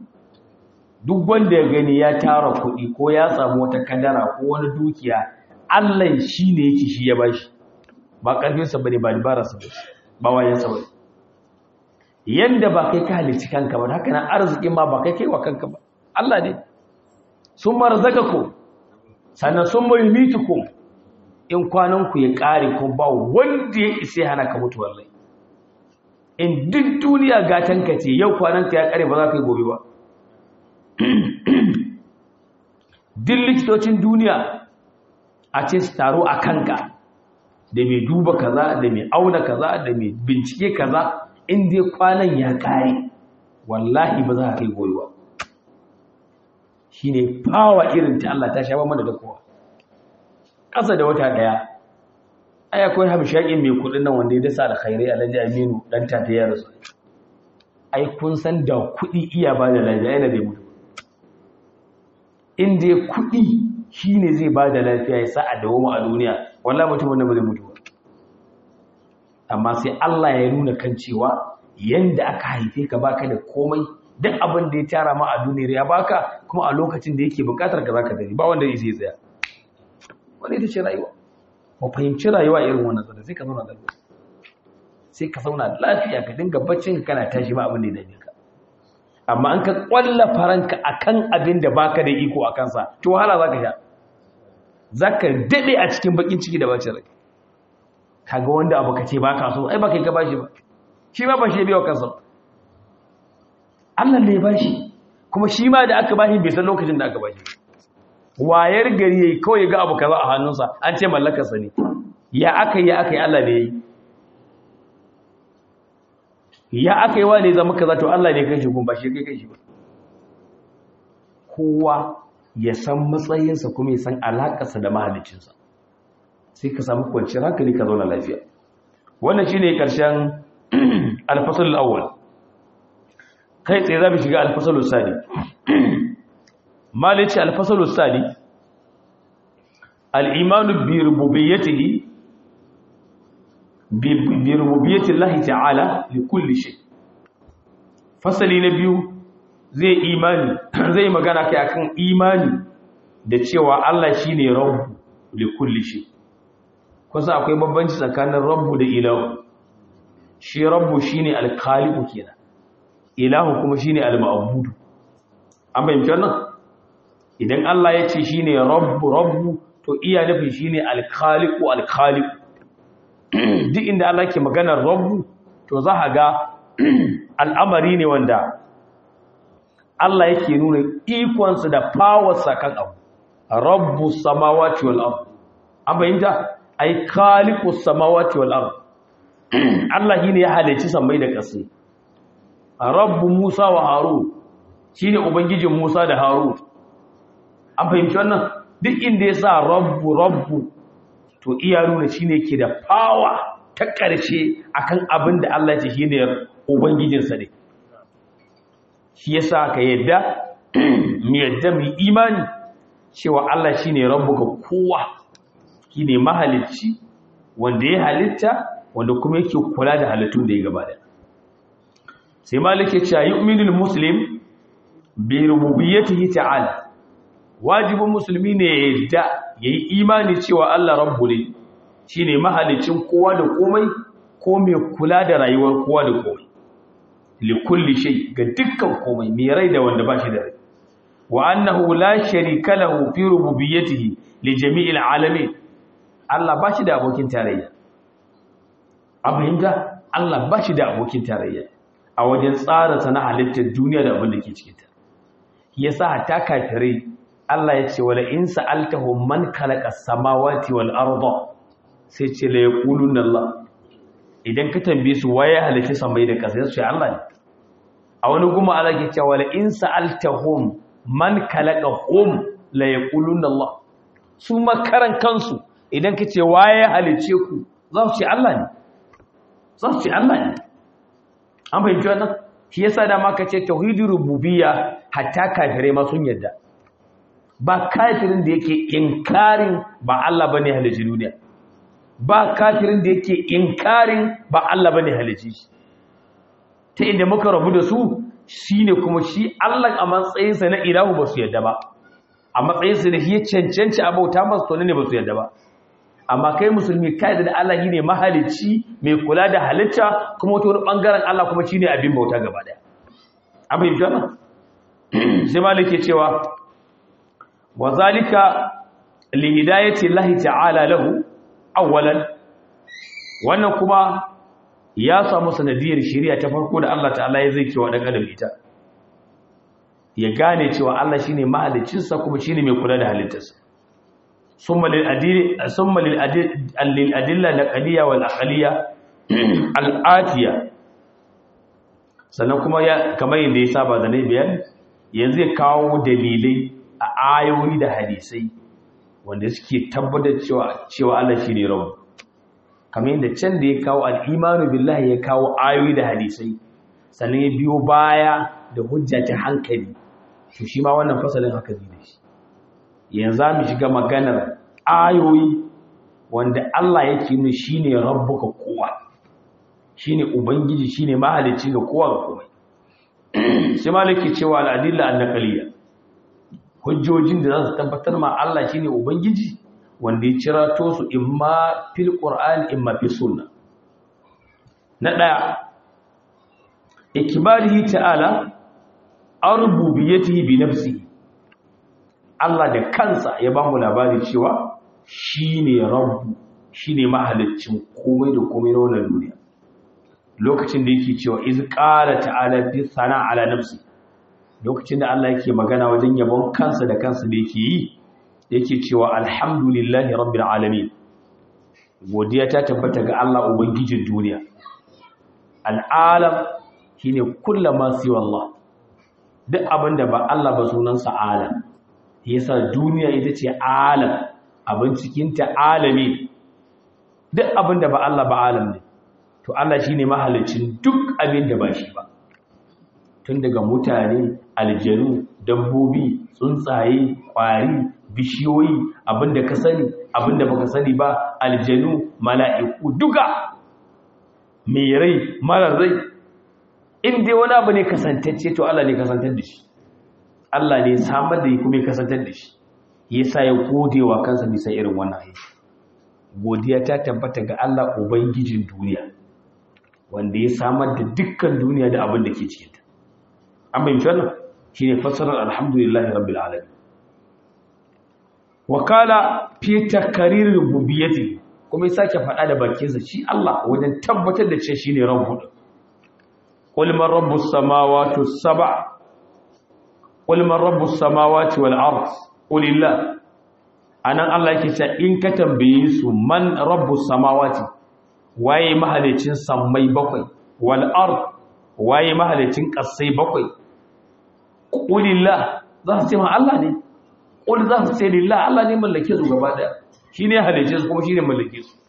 duk wanda ya gani ya tara kuɗi ko ya samu wata kadara ko wani dukiya Allah shi ne yake shi ya ba shi ba ƙarfinsa ba ne ba dabararsa ba ba wayansa ba yanda ba kai ka halicci kanka ba haka nan arzikin ma ba kai kai wa kanka ba Allah ne sun marzaka ku sannan sun mai ku in kwananku ya ƙare ko ba wanda ya isa hana ka mutu wallahi in duk duniya gatanka ce yau kwananka ya ƙare ba za ka yi gobe ba duk likitocin duniya a ce su taro a kanka da mai duba kaza da mai auna kaza da mai bincike kaza in dai kwanan ya kare wallahi ba za ka kai goyi ba shine fawa irin ta Allah ta shafa mana da kowa ƙasa da wata daya ai akwai hamshakin mai kudin nan wanda ya dasa alkhairai alhaji aminu dan tata ya rasu ai kun san da kudi iya ba da lafiya yana da mutu in dai kudi shine zai ba da lafiya ya sa a dawo a duniya wallahi mutum wanda ba zai mutu ba amma sai Allah ya nuna kan cewa yanda aka haife ka baka da komai duk abin da ya tara ma a duniyar ya baka kuma a lokacin da yake bukatar ka zaka dani ba wanda zai sai tsaya wani ita ce rayuwa mu fahimci rayuwa irin wannan tsada sai ka zauna lafiya sai ka zauna lafiya ka dinga baccin ka kana tashi ba abin da ya dame ka amma an ka kwalla faranka akan abin da baka da iko akan sa to wahala zaka sha zaka dade a cikin bakin ciki da bacin rai kaga wanda abu kace baka so ai baka ka bashi ba shi ma ba shi biyo kansa Allah ne ya bashi kuma shi ma da aka bashi bai san lokacin da aka bashi wayar gari yayi kawai ga abu kaza a hannunsa an ce mallakarsa ne ya aka yi aka yi Allah ne yayi ya aka yi wa ne zama kaza to Allah ne kai shi gun ba shi kai kai shi ba kowa ya san matsayinsa kuma ya san alakarsa da mahaliccinsa sai ka samu kwanciyar hankali ka zauna lafiya wannan shine karshen al-fasl al-awwal kai tsaye za mu shiga al-fasl al-sani malici al-fasl al-sani al-iman bi rububiyyatihi bi rububiyyati Allah ta'ala li kulli shay fasali na biyu zai imani zai magana kai akan imani da cewa Allah shine rabbu li kulli shay kusa akwai bambanci tsakanin rabbu da ilahu shi rabbu shine al-khaliqu kenan ilahu kuma shine al-ma'budu an bayyana wannan idan Allah ya ce shine rabbu rabbu to iya nufi shine al-khaliqu al-khaliqu duk inda Allah ke maganar rabbu to za a ga al'amari ne wanda Allah yake nuna ikonsa da fawarsa kan abu rabbu samawati wal ard an bayyana ai khaliqus samawati wal ard Allah shine ya halici sammai da ƙasa rabbu Musa wa Harun shine ubangijin Musa da Harun an fahimci wannan duk inda ya sa rabbu rabbu to iya nuna shine ke da power ta ƙarshe akan abin da Allah ya ce shine ubangijinsa ne shi yasa ka yadda mu yadda mu imani cewa Allah shine rabbu ga kowa shine mahalicci wanda ya halitta wanda kuma yake kula da halittun da ya gabata sai malik ya ce yu'minul muslim bi rububiyyatihi ta'ala wajibin musulmi ne ya yadda yayi imani cewa Allah rabbu ne shine mahalicin kowa da komai ko mai kula da rayuwar kowa da komai li kulli shay ga dukkan komai mai rai da wanda ba shi da rai wa annahu la sharika lahu fi rububiyyatihi li jami'il alamin Allah ba shi da abokin tarayya a fahimta Allah ba shi da abokin tarayya a wajen tsara sana halittar duniya da abin da ke cikinta yasa ta kafirai Allah ya ce wala in sa'altahum man khalaqa samawati wal arda sai ce la yaquluna Allah idan ka tambaye su waye halitta samai da ƙasa sai Allah ne a wani guma Allah ke cewa wala in sa'altahum man khalaqahum la yaquluna Allah su makaran kansu idan ka ce waye halice ku za su ce Allah ne za su ce Allah ne an fahimci wannan shi yasa da maka ce tauhidur rububiyya hatta kafirai ma sun yadda ba kafirin da yake inkarin ba Allah bane halici duniya ba kafirin da yake inkarin ba Allah bane halici shi ta inda muka rabu da su shine kuma shi Allah a matsayinsa na ilahu ba su yadda ba a matsayinsa da shi ya cancanci abauta masu to ne ba su yadda ba amma kai musulmi kai da Allah shine mahalicci mai kula da halitta kuma wata wani bangaren Allah kuma shine abin bauta gaba daya abin fahimta nan sai malike cewa wa zalika li hidayati Allah ta'ala lahu awwalan wannan kuma ya samu sanadiyar shari'a ta farko da Allah ta'ala ya zai kewa dan adam ita ya gane cewa Allah shine mahaliccinsa kuma shine mai kula da halittarsa summa lil adil summa lil adil lil adilla naqliya wal aqliya al atiya sannan kuma ya kamar yadda ya saba da nayi bayani yanzu ya kawo dalilai a ayoyi da hadisai wanda suke tabbatar cewa cewa Allah shine rabb kamar yadda can da ya kawo al-imanu billahi ya kawo ayoyi da hadisai sannan ya biyo baya da hujja ta hankali to shi ma wannan fasalin haka zai da shi yanzu mu shiga maganar ayoyi wanda Allah yake nuna shine rabbuka kowa shine ubangiji shine mahalicci ga kowa ga komai sai malaki cewa al-adilla an-naqliyya hujjojin da za su tabbatar ma Allah shine ubangiji wanda ya cira to su imma fil qur'an imma fi sunna na daya ikbarihi ta'ala arbubiyatihi bi nafsihi Allah da kansa ya ba mu labari cewa shine rabbu shine mahaliccin komai da komai na wannan duniya lokacin da yake cewa iz qala ta'ala fi sana ala nafsi lokacin da Allah yake magana wajen yabon kansa da kansa da yake yi yake cewa alhamdulillahi rabbil alamin godiya ta tabbata ga Allah ubangijin duniya al'alam shine kullama siwa Allah duk abinda ba Allah ba sunansa alam yasa duniya ita ce alam abin cikin ta alami duk abinda ba Allah ba alam ne to Allah shine mahalicin duk abin da ba shi ba tun daga mutane aljanu dabbobi tsuntsaye kwari bishiyoyi abinda ka sani abinda baka sani ba aljanu mala'iku duka mai rai marar rai in dai wani abu ne kasantacce to Allah ne kasantar da shi Allah ne samar da yi kuma ya kasantar da shi yasa ya gode wa kansa bisa irin wannan aiki godiya ta tabbata ga Allah ubangijin duniya wanda ya samar da dukkan duniya da abin da ke cikinta an bayyana wannan shine fassarar alhamdulillahi rabbil alamin wakala fi takrir rububiyyati kuma ya sake faɗa da bakinsa shi Allah wajen tabbatar da cewa shine rabbu qul man rabbus samawati sab'a qul man rabbus samawati wal ard qulillah anan Allah yake cewa in ka tambaye su man rabbus samawati waye mahalicin sammai bakwai wal ard waye mahalicin kasai bakwai qulillah za su ce ma Allah ne qul za su ce lillah Allah ne mallake su gaba daya shine halice su kuma shine mallake su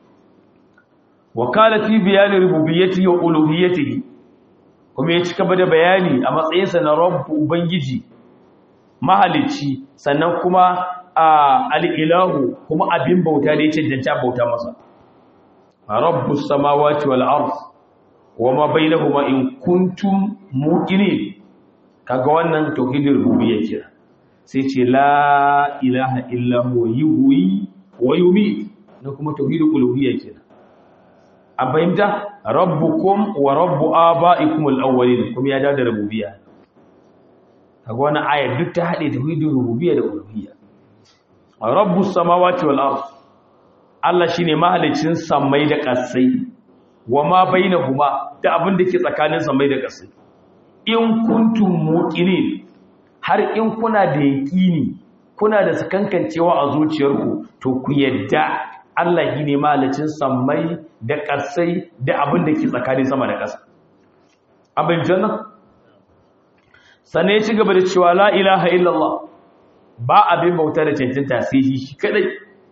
wakala fi bayani rububiyyati wa uluhiyyatihi kuma ya cika da bayani a matsayinsa na rabbu ubangiji mahalici sannan kuma al-ilahu kuma abin bauta da ya cancanta bauta masa rabbus samawati wal ard wama bainahuma in kuntum muqinin kaga wannan tauhidin rububiyya kira sai ce la ilaha illa huwa yuhyi wa yumiit na kuma tauhidul uluhiyya kira a fahimta rabbukum wa rabbu abaikum al-awwalin kuma ya dawo da rububiyya kaga wannan ayar duk ta hade tauhidul rububiyya da uluhiyya rabbus samawati wal ard Allah shine mahalicin samai da ƙasai wa ma bainahuma da abin da ke tsakanin samai da ƙasai in kuntum muqinin har in kuna da yaqini kuna da sakankancewa a zuciyarku to ku yadda Allah shine mahalicin samai da ƙasai da abin da ke tsakanin sama da ƙasa abin janna sannan ya ci gaba da cewa la ilaha illallah ba abin bauta da cancanta sai shi kadai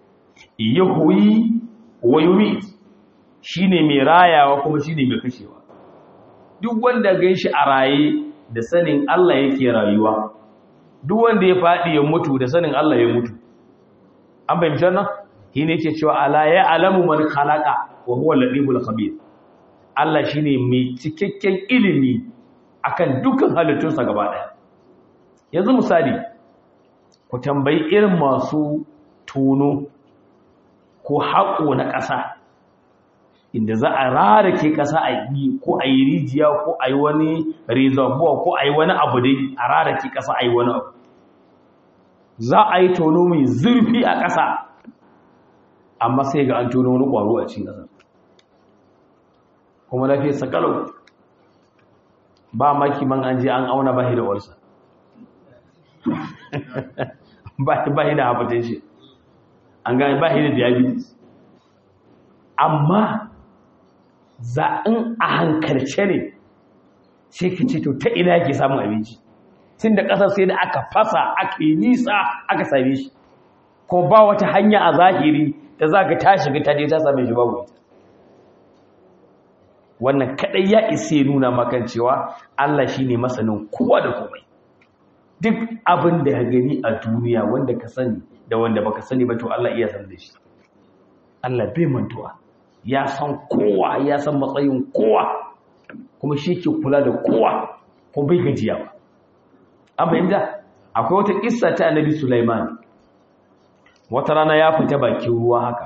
yahuyi wa yumit shine mai rayawa kuma shine mai kashewa duk wanda ganshi a raye da sanin Allah yake rayuwa duk wanda ya fadi ya mutu da sanin Allah ya mutu an bayyana wannan shine yake cewa ala ya alamu man khalaqa wa huwa al-latiful khabir Allah shine mai cikakken ilimi akan dukkan halittunsa gaba daya yanzu misali ku tambayi irin masu tono ko haƙo na ƙasa inda za a rarake ƙasa a yi ko a yi rijiya ko a yi wani reservoir ko a yi wani abu dai a rarake ƙasa a yi wani abu za a yi tono mai zurfi a ƙasa amma sai ga an tono wani ƙwaro a cikin ƙasa kuma lafiyar sakalau ba maki man an je an auna bahi da walsa bahi da hypertension an gane ba shi da diabetes amma za in a hankalce ne sai ka ce to ta ina yake samun abinci tun da ƙasar sai da aka fasa aka yi nisa aka same shi ko ba wata hanya a zahiri da za ka ta shiga ta je ta same shi babu ita wannan kaɗai ya isa ya nuna makan cewa Allah shi ne masanin kowa da komai duk abin da ya gani a duniya wanda ka sani da wanda baka sani ba to Allah iya san da shi Allah bai mantuwa ya san kowa ya san matsayin kowa kuma shi ke kula da kowa kuma bai gajiya ba an fahimta akwai wata kissa ta annabi Sulaiman wata rana ya fita bakin ruwa haka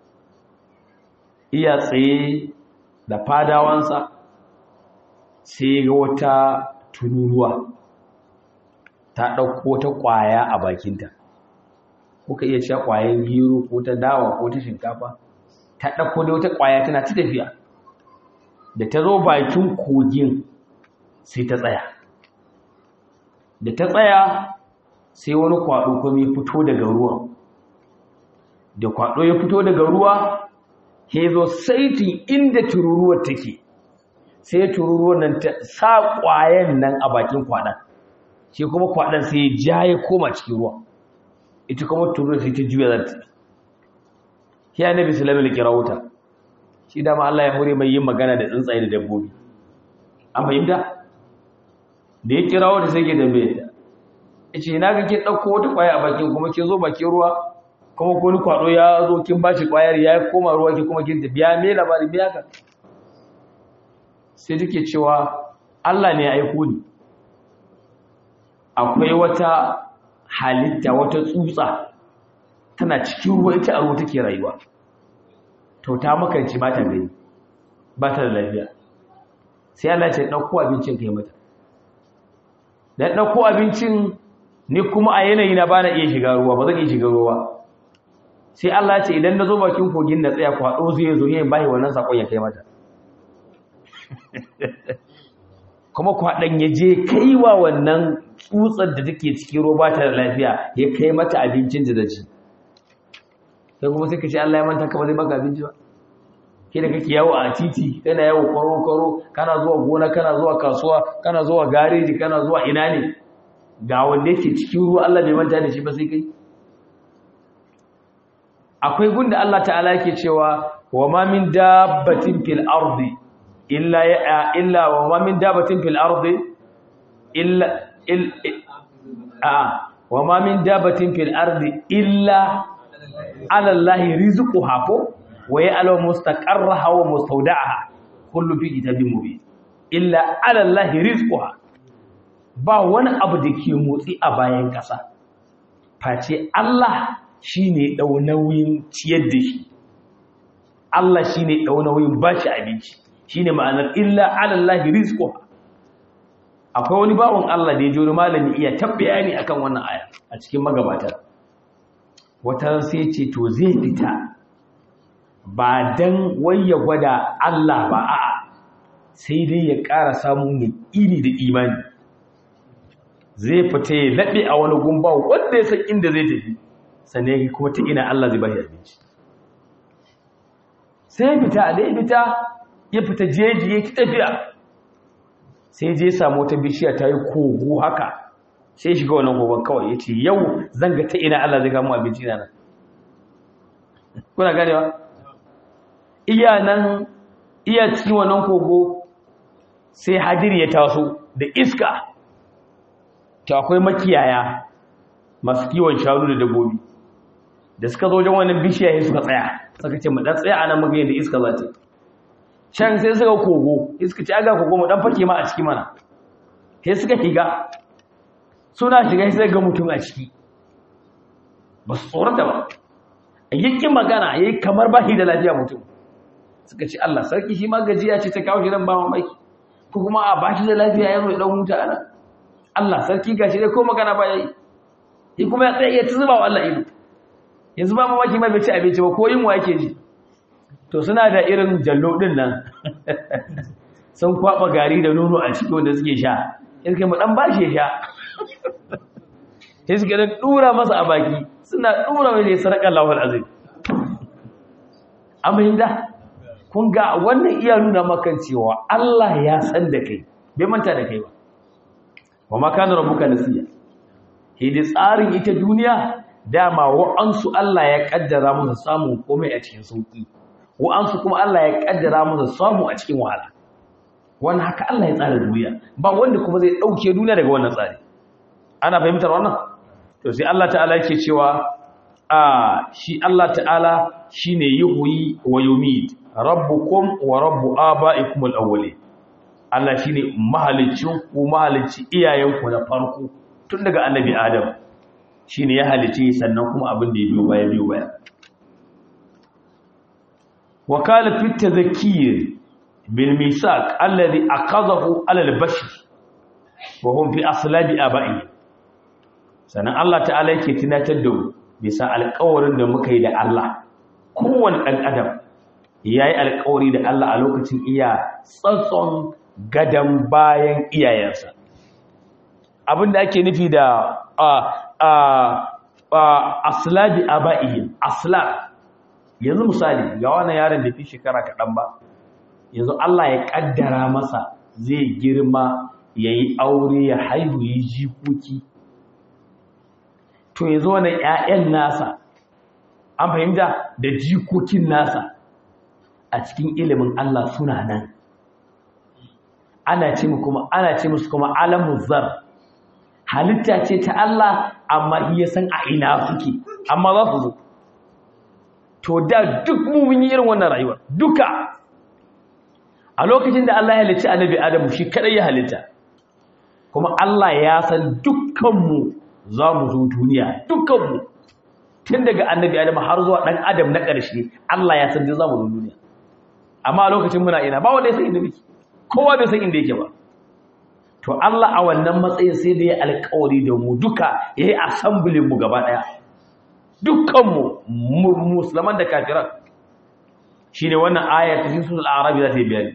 iya tsaye da fadawansa sai ga wata tururuwa ta ɗauko ta ƙwaya a bakinta kuka iya sha ƙwayan gero ko ta dawa ko ta shinkafa ta ɗauko da wata ƙwaya tana ta tafiya da ta zo bakin kogin sai ta tsaya da ta tsaya sai wani kwaɗo kuma ya fito daga ruwan da kwaɗo ya fito daga ruwa ya zo saitin inda tururuwar take sai tururuwar nan ta sa ƙwayan nan a bakin kwaɗan shi kuma kwaɗan sai ja ya koma cikin ruwa ita kuma tururuwar sai ta juya za ta shi ya nabi sulamin kira wuta shi dama Allah ya hore mai yin magana da tsuntsaye da dabbobi an fahimta da ya kira wata sai ke dambe ta ce na ga kin ɗauko wata ƙwaya a bakin kuma kin zo bakin ruwa kuma ko ni kwaɗo ya zo kin ba shi ƙwayar ya koma ruwa ki kuma kin biya me labari biya ka sai take cewa Allah ne ya aiko ni akwai wata halitta wata tsutsa tana cikin ruwa ita a ruwa take rayuwa to ta makanci ba ta gani ba ta da lafiya sai Allah ce ɗauko abincin kai mata da ɗauko abincin ni kuma a yanayi na ba na iya shiga ruwa ba zan iya shiga ruwa sai Allah ya ce idan na zo bakin kogin na tsaya kwaɗo zai zo yin bayi wannan sakon ya kai mata kuma kwaɗon ya je kai wa wannan tsutsar da take cikin ruwa ba ta da lafiya ya kai mata abincin da ci sai kuma sai ka ce Allah ya manta ka ba zai baka abinci ba ke da kake yawo a titi kana yawo kwaro kwaro kana zuwa gona kana zuwa kasuwa kana zuwa gareji kana zuwa ina ne ga wanda yake cikin ruwa Allah bai manta da shi ba sai kai akwai gunda Allah ta'ala yake cewa wa ma min dabbatin fil ardi illa ya illa wa ma min dabbatin fil ardi illa il a wa ma min dabbatin fil ardi illa ala Allah rizquha ko wa ya'lamu mustaqarraha wa mustawda'aha kullu fi kitabin mubin illa ala Allah rizquha ba wani abu da ke motsi a bayan ƙasa face Allah shi ne ɗau nauyin ciyar da shi Allah shi ne ɗau nauyin ba shi abinci shi ne ma'anar illa alallahi rizko akwai wani bawon Allah da ya jori malami iya tabbaya ne akan wannan aya a cikin magabatar wata sai ce to zai fita ba dan wai ya gwada Allah ba a'a sai dai ya ƙara samun iri da imani zai fita ya laɓe a wani gumba wanda ya san inda zai tafi sannan ya kuma ta ina Allah zai bashi abinci sai fita da ya fita ya fita jeji ya ki tafiya sai je samu wata bishiya ta yi kogo haka sai shiga wannan kogon kawai ya ce yau zan ga ta ina Allah zai kama abinci na nan kuna ganewa iya nan iya cikin wannan kogo sai hadiri ya taso da iska to akwai makiyaya masu kiwon shanu da dabbobi da suka zo wajen wannan bishiya sai suka tsaya suka ce mu dan tsaya anan muga yadda iska za ta can sai suka kogo iska ce aga kogo mu dan fake ma a ciki mana sai suka higa suna shiga sai ga mutum a ciki ba su tsorata ba yake magana yayi kamar ba shi da lafiya mutum suka ce Allah sarki shi ma gajiya ce ta kawo shi nan ba mamaki ko kuma a ba shi da lafiya ya zo ya dan huta anan Allah sarki gashi dai ko magana ba yayi shi kuma ya tsaye ya zuba wa Allah ido yanzu ba mamaki ma bai ci abinci ba ko yin wa yake ji to suna da irin jallo din nan sun kwaba gari da nono a ciki wanda suke sha in kai mu dan bashi ya sha sai suka da dura masa a baki suna dura mai sarƙar lawal azim amma da kun ga wannan iya nuna maka cewa Allah ya san da kai bai manta da kai ba wa ma kana rabbuka nasiya hidi tsarin ita duniya dama wa'ansu Allah ya kaddara musu samun komai a cikin sauki wa'ansu kuma Allah ya kaddara musu samu a cikin wahala wannan haka Allah ya tsara duniya ba wanda kuma zai dauke duniya daga wannan tsari ana fahimtar wannan to sai Allah ta'ala yake cewa a shi Allah ta'ala shine yuhyi wa yumit rabbukum wa rabbu aba'ikum al-awwalin Allah shine mahalicin ku mahalicci iyayenku na farko tun daga annabi Adam shine ya halice sannan kuma abin da ya biyo baya biyo baya wakala fi tadhkir bil misaq alladhi aqadahu ala al-bashar wa hum fi aslabi aba'i sannan Allah ta'ala yake tunatar da mu bisa alƙawarin da muka yi da Allah kowane ɗan adam ya yi alƙawari da Allah a lokacin iya tsatson gadon bayan iyayensa abinda ake nufi da aslabi aba'ihim asla yanzu misali ga wannan yaron da fi shekara kaɗan ba yanzu Allah ya ƙaddara masa zai girma ya yi aure ya haihu yi jikoki to yanzu wannan 'ya'yan nasa an fahimta da jikokin nasa a cikin ilimin Allah suna nan ana ce kuma ana ce musu kuma alamu zar halitta ce ta Allah amma iya san a ina suke amma za su zo to da duk mu mun yi irin wannan rayuwar duka a lokacin da Allah ya halitta annabi Adamu shi kadai ya halitta kuma Allah ya san dukkanmu za mu zo duniya dukkanmu tun daga annabi Adamu har zuwa dan Adam na ƙarshe Allah ya san za mu zo duniya amma a lokacin muna ina ba wanda ya san inda muke kowa bai san inda yake ba to Allah a wannan matsayin sai da ya alƙawari da mu duka yayi assembly mu gaba daya dukkanmu musulman da kafiran shine wannan aya ta cikin suratul a'raf za ta yi bayani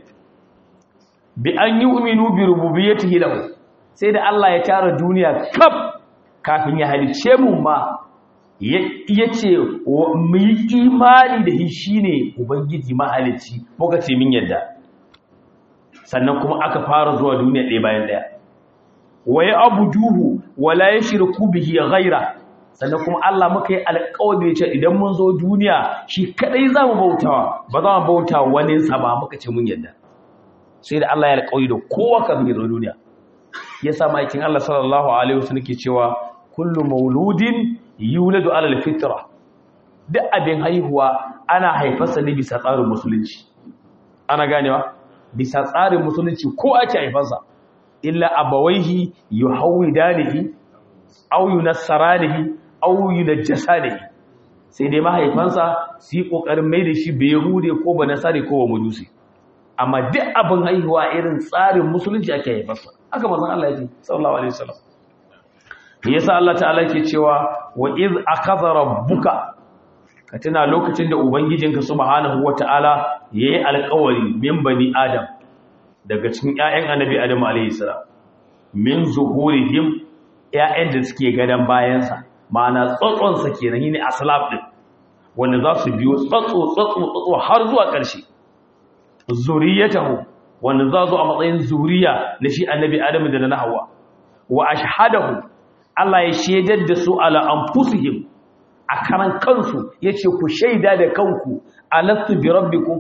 bi an yu'minu bi rububiyyatihi lahu sai da Allah ya tara duniya kaf kafin ya halice mu ma yace mu yi imani da shi shine ubangiji mahalicci muka ce min yadda sannan kuma aka fara zuwa duniya ɗaya bayan ɗaya wa ya abuduhu wa la yashriku bihi ghaira sannan kuma Allah muka yi alƙawari ce idan mun zo duniya shi kadai za mu bautawa ba za mu bauta wani sa ba muka ce mun yadda sai da Allah ya alƙawari da kowa kafin ya zo duniya yasa maikin Allah sallallahu alaihi wasallam ke cewa kullu mauludin yuladu ala alfitra duk abin haihuwa ana haifarsa ne bisa tsarin musulunci ana ganewa bisa tsarin musulunci ko ake haifarsa illa abawaihi yuhawidanihi aw yunassaranihi aw yunajjasanihi sai dai mahaifansa su yi kokarin mai da shi bai yahude ko ba nasare ko ba majusi amma duk abin haihuwa irin tsarin musulunci ake haifarsa haka manzon Allah ya ce sallallahu alaihi wasallam yasa Allah ta'ala yake cewa wa iz akhadha rabbuka ka tuna lokacin da ubangijinka subhanahu wata'ala yayi alƙawari min bani adam daga cikin ƴaƴan annabi adam alayhi salam min zuhurihim ƴaƴan da suke gadan bayansa ma'ana tsotson sa kenan shine aslab din wanda za su biyo tsotso tsotso tsotso har zuwa ƙarshe zuriyatahu wanda za zo a matsayin zuriya na shi annabi adam da na hawa wa ashhadahu Allah ya shaidar da su ala anfusihim a karan kansu yace ku shaida da kanku alastu bi rabbikum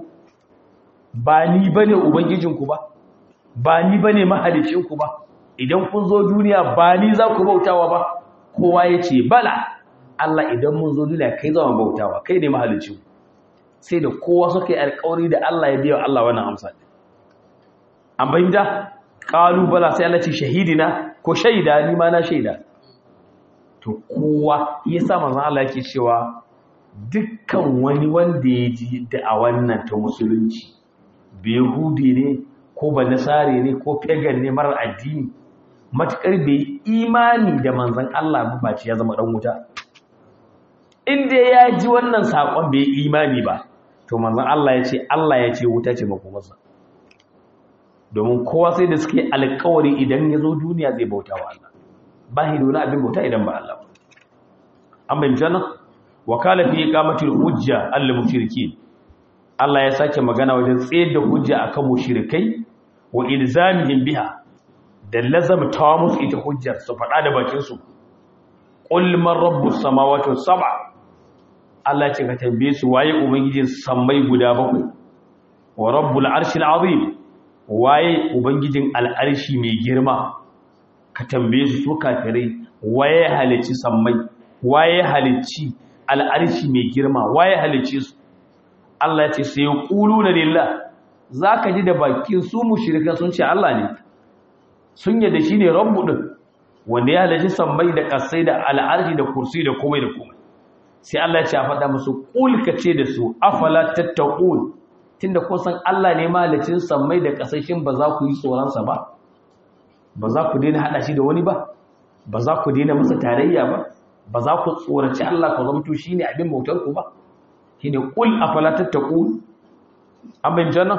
ba ni bane ubangijinku ba ba ni bane mahalicinku ba idan kun zo duniya ba ni za ku bautawa ba kowa yace bala Allah idan mun zo duniya kai za mu bautawa kai ne mahalicinku sai da kowa suka yi alƙawari da Allah ya biya Allah wannan amsa an bayyana qalu bala sai Allah ce shahidina ko shaida ni ma na shaida to kowa ya sa manzon Allah yake cewa dukkan wani wanda ya ji da a wannan ta musulunci behudi ne ko ba nasare ne ko pagan ne marar addini matukar bai imani da manzon Allah ba ce ya zama dan wuta inda ya ji wannan sakon bai imani ba to manzon Allah ya ce Allah ya ce wuta ce makomarsa domin kowa sai da suke alkawari idan ya zo duniya zai bauta wa Allah ba shi da wani abin bauta idan ba Allah ba an bayyana wakala fi iqamatil hujja al mushrikeen Allah ya sake magana wajen tsayar da hujja akan mushrikai wa ilzamihim biha da lazamtawa musu ita hujjar su faɗa da bakin su qul man rabbus samawati was sab'a Allah ce ka tambaye su waye ubangijin sammai guda bakwai wa rabbul arshil azim waye ubangijin al'arshi mai girma ka tambaye su su kafirai waye halicci sammai waye halicci al'arshi mai girma waye halicci su Allah ya ce sai na lillah zaka ji da bakin su mushrika sun ce Allah ne sun yadda shine rabbu din wanda ya halicci sammai da kasai da al'arshi da kursi da komai da komai sai Allah ya ce a faɗa musu qul ka ce da su afala tattaqun tunda kun san Allah ne malicin sammai da kasashin ba za ku yi tsoronsa ba ba za ku daina hada shi da wani ba ba za ku daina masa tarayya ba ba za ku tsoraci Allah ku zamto shine abin bautar ku ba shine qul afala tattaqun amin janna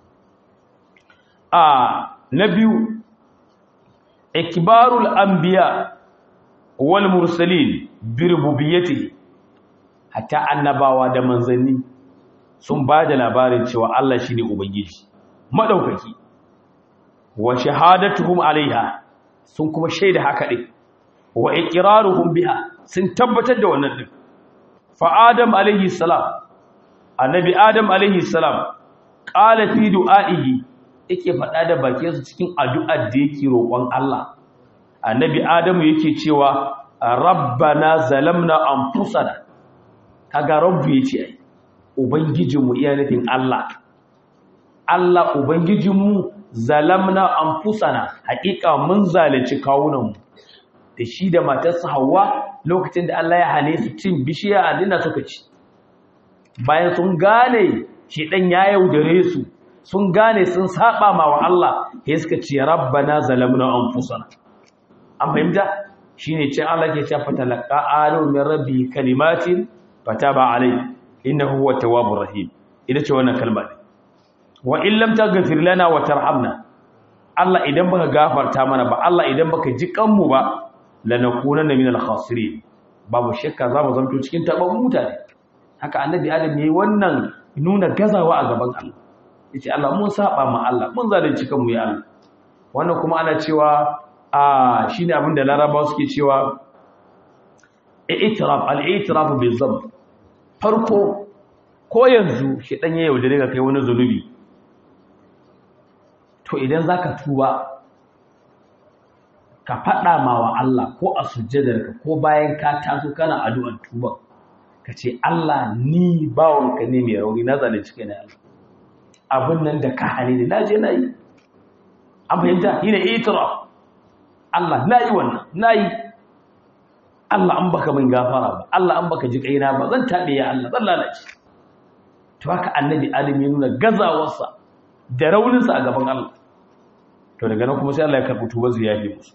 a na biyu ikbarul anbiya wal mursalin bi rububiyyati hatta annabawa da manzanni sun ba da labarin cewa Allah shi ne Ubangiji, maɗaukaki, wa shahadatuhum alaiha sun kuma shaida haka ɗin, wa ikiraruhum biha sun tabbatar da wannan ɗin. Fa'adam alaihi salam, annabi Adam alaihi salam, ƙala fi du'a'ihi yake faɗa da bakinsu cikin addu'ar da yake roƙon Allah. Annabi Adamu yake cewa, Rabbana zalamna anfusana, kaga rabbu ya ce ai. Ubangijinmu iya nufin Allah, Allah Ubangijinmu zalamna an fusana, haƙiƙa mun zalunci kawunanmu, da shi da matarsa Hauwa lokacin da Allah ya hane su cin bishiya a dina suka ci. Bayan sun gane shi ɗan ya yaudare su, sun gane sun saɓa ma wa Allah, ya suka ce, Rabbana zalamna an fusana. An fahimta? Shi ne ce Allah ke shafa talaka alo min rabbi kalimatin fata ba alai. innahu huwa tawwabur rahim ita ce wannan kalma ne wa in lam taghfir lana wa tarhamna Allah idan baka gafarta mana ba Allah idan baka ji kanmu ba lanakunanna minal khasirin babu shakka za mu zanto cikin taban mutane haka annabi adam yayi wannan nuna gazawa a gaban Allah yace Allah mun saba ma Allah mun zalunci kanmu ya Allah wannan kuma ana cewa a shine abin da larabawa suke cewa i'tiraf al-i'tiraf bil dhanb farko ko yanzu shi dan ya yaudare ka kai wani zunubi to idan zaka tuba ka fada ma wa Allah ko a sujjadarka ko bayan ka taso kana addu'ar tuba ka ce Allah ni bawonka ne mai rauni na zalunci kai na Allah abin nan da ka hane ni na je na yi an fahimta yi ne itiraf Allah na yi wannan na yi Allah an baka min gafara ba Allah an baka ji kaina ba zan tabe ya Allah zan lalace to haka annabi adam ya nuna gazawarsa da rauninsa a gaban Allah to daga nan kuma sai Allah ya karɓi tubar ziyafi musu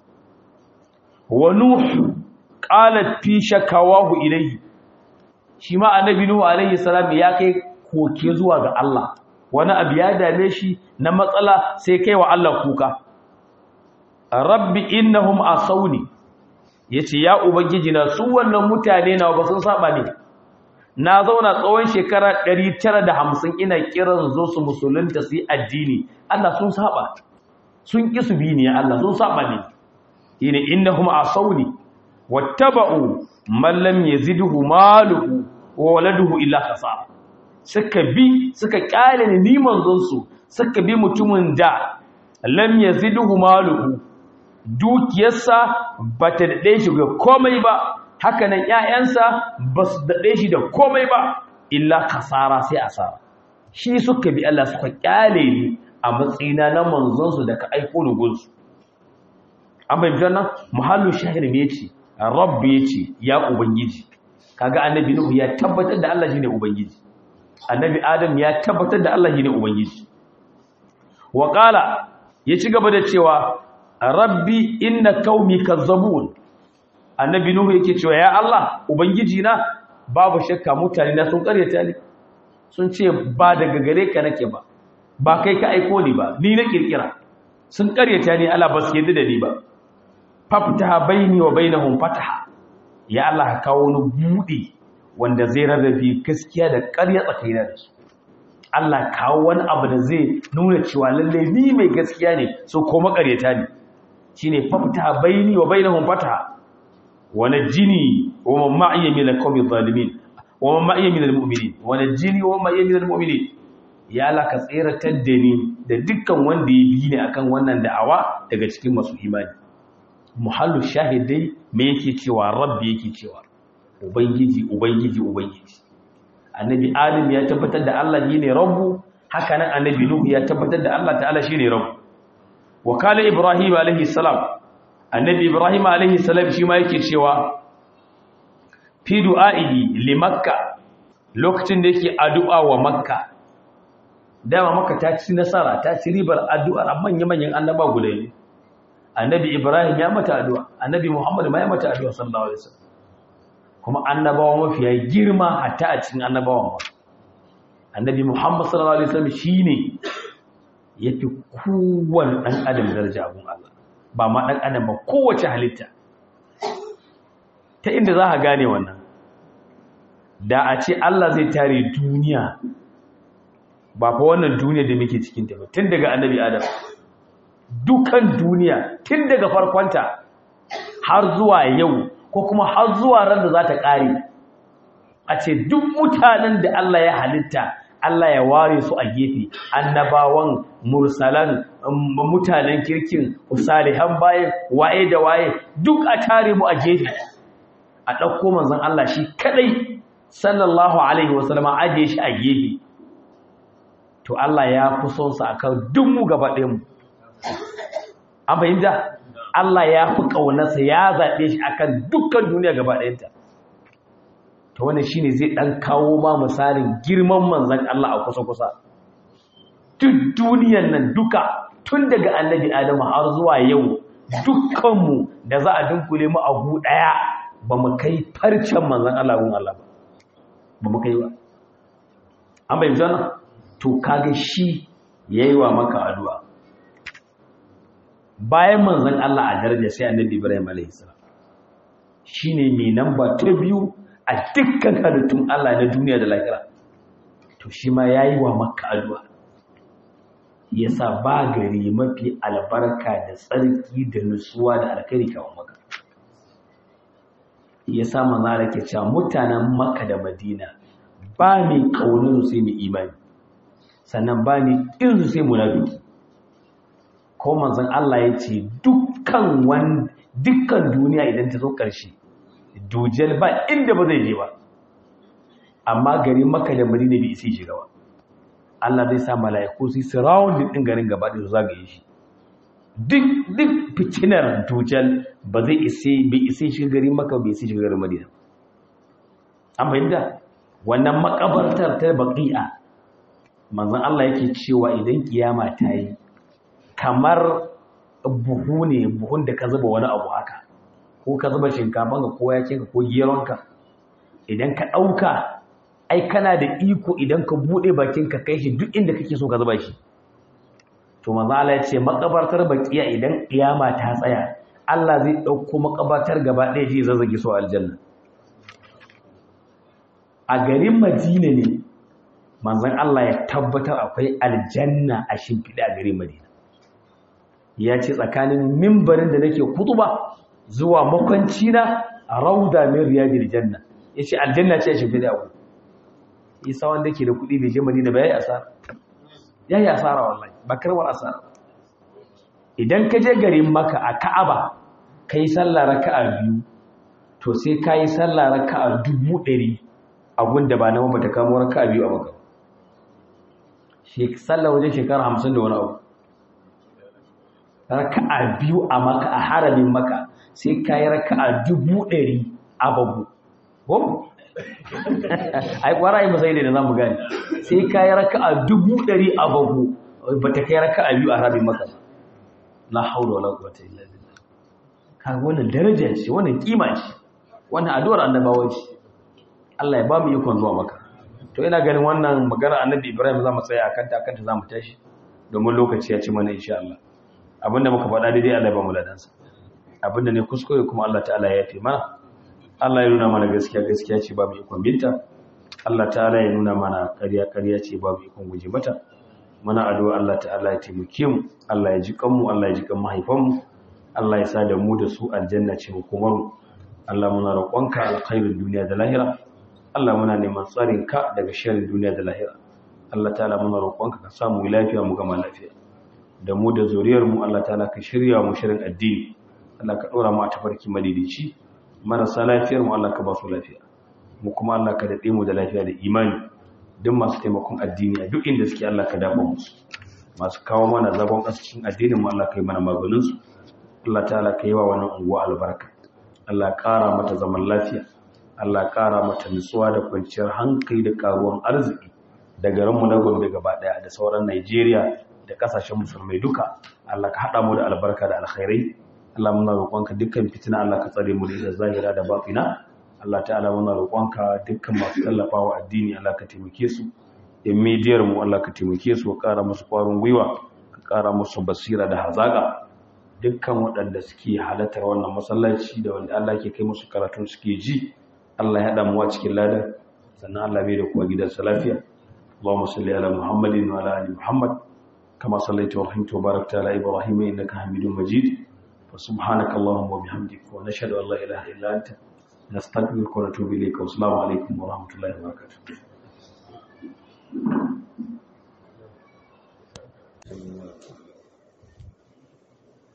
wa nuh qalat fi shakawahu ilayhi shi ma annabi nuhu alayhi salam ya kai koke zuwa ga Allah wani abu ya dame shi na matsala sai kai wa Allah kuka rabbi innahum asawni yace ya ubangiji na su wannan mutane na ba sun saba ne na zauna tsawon shekara 950 ina kiran zo su musulunta su yi addini Allah sun saba sun ki su bi ne Allah sun saba ne ina innahum asawni wattaba'u man lam yazidhu maluhu wa waladuhu illa khasara suka bi suka kyale ni manzon su suka bi mutumin da lam yazidhu maluhu dukiyarsa bata dade shi ga komai ba haka nan ƴaƴansa basu dade shi da komai ba illa khasara sai asara shi suka bi Allah suka kyale ni a matsayina na manzon su da ka aiko ni gunsu an bayyana nan muhallu shahir me yace rabbi yace ya ubangiji kaga annabi nuhu ya tabbatar da Allah shine ubangiji annabi adam ya tabbatar da Allah shine ubangiji wa qala ya ci gaba da cewa rabbi inna qaumi kazzabun annabi nuhu yake cewa ya Allah ubangiji na babu shakka mutane na sun karyata ni sun ce ba daga gare ka nake ba ba kai ka aiko ni ba ni na kirkira sun karyata ni Allah ba su yadda da ni ba faftaha baini wa bainahum fataha ya Allah ka kawo wani buɗe wanda zai rarrabe gaskiya da ƙarya tsakanina da su Allah kawo wani abu da zai nuna cewa lalle ni mai gaskiya ne so ko makaryata ne shine fafta baini wa bainahum fataha wa najini wa man ma'iya min al-qawmi zalimin wa man ma'iya min al-mu'minin wa najini wa man ma'iya min al-mu'minin ya Allah ka tsiratar da ni da dukkan wanda ya bi ni akan wannan da'awa daga cikin masu imani muhallu shahidai me yake cewa rabbi yake cewa ubangiji ubangiji ubangiji annabi adam ya tabbatar da Allah shine rabbu haka nan annabi nuhu ya tabbatar da Allah ta'ala shine rabbu wa kala ibrahim alaihi salam annabi ibrahim alaihi salam shi ma yake cewa fi du'a'ihi li makka lokacin da yake addu'a wa makka dama makka ta ci nasara ta ci ribar addu'ar manyan manyan annaba guda ne annabi ibrahim ya mata addu'a annabi muhammad ma ya mata addu'a sallallahu alaihi wasallam kuma annabawa mafiya girma hatta a cikin annabawan ba annabi muhammad sallallahu alaihi wasallam shine yafi kowanne dan adam daraja abun Allah ba ma dan adam ba kowace halitta ta inda za ka gane wannan da a ce Allah zai tare duniya ba fa wannan duniya da muke cikin ta ba tun daga annabi adam dukan duniya tun daga farkonta har zuwa yau ko kuma har zuwa ran da za ta ƙare a ce duk mutanen da Allah ya halitta Allah ya ware su a gefe annabawan mursalan mutanen kirkin salihan bayan waye da waye duk a tare mu a gefe a ɗauko manzon Allah shi kadai sallallahu alaihi wasallama ajiye shi a gefe to Allah ya fi son sa akan duk mu gaba ɗayan mu an fahimta Allah ya fi ƙaunarsa ya zaɓe shi akan dukkan duniya gaba ɗayanta ta wani shi ne zai ɗan kawo ma misalin girman manzan Allah a kusa-kusa duk duniyan nan duka tun daga annabi adamu har zuwa yau dukkanmu da za a dunkule mu a gu ɗaya ba mu kai farcen manzan Allah gun Allah ba ba mu kai ba an bai zana to kaga shi ya yi wa maka addu'a bayan manzan Allah a daraja sai annabi Ibrahim a.s. shi ne mai namba ta biyu a dukkan halittun Allah na duniya da lahira to shi ma ya yi wa maka addu'a ya sa ba gari mafi albarka da tsarki da nutsuwa da alkari kawon maka ya sa manzara ke cewa mutanen maka da madina ba mai ƙaunin sai mai imani sannan ba mai ƙinsu sai munafiki ko manzon Allah ya ce dukkan wan dukkan duniya idan ta zo ƙarshe dujal ba inda ba zai je ba amma garin Makka da Madina bai isa shiga ba Allah zai sa mala'iku su surround din garin gaba da su zagaye shi duk duk fitinar dujal ba zai isa bai isa shiga garin Makka bai isa shiga garin Madina an fahimta wannan makabartar ta baqi'a manzon Allah yake cewa idan kiyama ta yi kamar buhu ne buhun da ka zuba wani abu haka ko ka zuba shinkafanka ko yakinka ko geronka idan ka ɗauka ai kana da iko idan ka buɗe bakinka kai shi duk inda kake so ka zuba shi to manzo Allah ya ce makabartar bakiya idan kiyama ta tsaya Allah zai ɗauko makabartar gaba ɗaya ji zazzage su aljanna a garin Madina ne manzon Allah ya tabbatar akwai aljanna a shimfiɗa a garin Madina ya ce tsakanin mimbarin da nake kutuba zuwa makwanci na rauda min riyadil janna yace aljanna ce shi fida ku isa wanda ke da kudi bai je madina ba yayi asara yayi asara wallahi ba karwar asara idan ka je garin maka a ka'aba kai sallah raka'a biyu to sai kai sallah raka'a dubu ɗari a gunda ba na ba ta kamo raka'a biyu a maka shi sallah wajen shekara hamsin da wani abu raka'a biyu a maka a haramin maka sai ka yi raka'a dubu ɗari a babu ko? ai kwara yi masai ne da za mu gani sai ka yi raka'a dubu ɗari a babu ba ta kai raka'a biyu a haramin maka la haula wala quwwata illa billah ka wannan daraja ce wannan kima ce wannan addu'ar annabawa ce Allah ya ba mu ikon zuwa maka to ina ganin wannan magana annabi Ibrahim za mu tsaya akan ta akan ta za mu tashi domin lokaci ya ci mana insha Allah abinda muka faɗa daidai Allah ya ba mu ladansa abinda ne kuskure kuma Allah ta'ala ya yafe mana Allah ya nuna mana gaskiya gaskiya ce babu ikon binta Allah ta'ala ya nuna mana ƙarya ƙarya ce babu ikon guje mata muna addu'a Allah ta'ala ya taimake mu Allah ya ji kanmu Allah ya ji kan mahaifanmu Allah ya sa da mu da su aljanna ce hukumar mu Allah muna roƙonka alkhairin duniya da lahira Allah muna neman tsarin ka daga sharrin duniya da lahira Allah ta'ala muna roƙonka ka samu lafiya mu gama lafiya da mu da zuriyar mu Allah ta'ala ka shirya mu shirin addini Allah ka ɗora mu a tafarki madidici marasa lafiyar mu Allah ka ba su lafiya mu kuma Allah ka daɗe mu da lafiya da imani duk masu taimakon addini a duk inda suke Allah ka dafa musu masu kawo mana zagon cikin addinin mu Allah ka yi mana maganin su Allah ta'ala ka yi wa wannan unguwa albarka Allah ƙara mata zaman lafiya Allah ƙara mata nutsuwa da kwanciyar hankali da karuwan arziki da garinmu na Gombe gaba ɗaya da sauran Najeriya da kasashen musulmai duka Allah ka haɗa mu da albarka da alkhairai Allah muna roƙonka dukkan fitina Allah ka tsare mu da zahira da batina Allah ta'ala muna roƙonka dukkan masu tallafawa addini Allah ka taimake su in midiyar mu Allah ka taimake su ka ƙara musu ƙwarin gwiwa ka ƙara musu basira da hazaƙa dukkan waɗanda suke halartar wannan masallaci da wanda Allah ke kai musu karatun suke ji Allah ya haɗa mu a cikin ladan sannan Allah bai da kuwa gidansa lafiya اللهم صل على محمد وعلى ال محمد كما صليت ورحمت وباركت على ابراهيم انك حميد مجيد وسبحانك اللهم وبحمدك ونشهد ان لا اله الا انت نستغفرك ونتوب اليك والسلام عليكم ورحمه الله وبركاته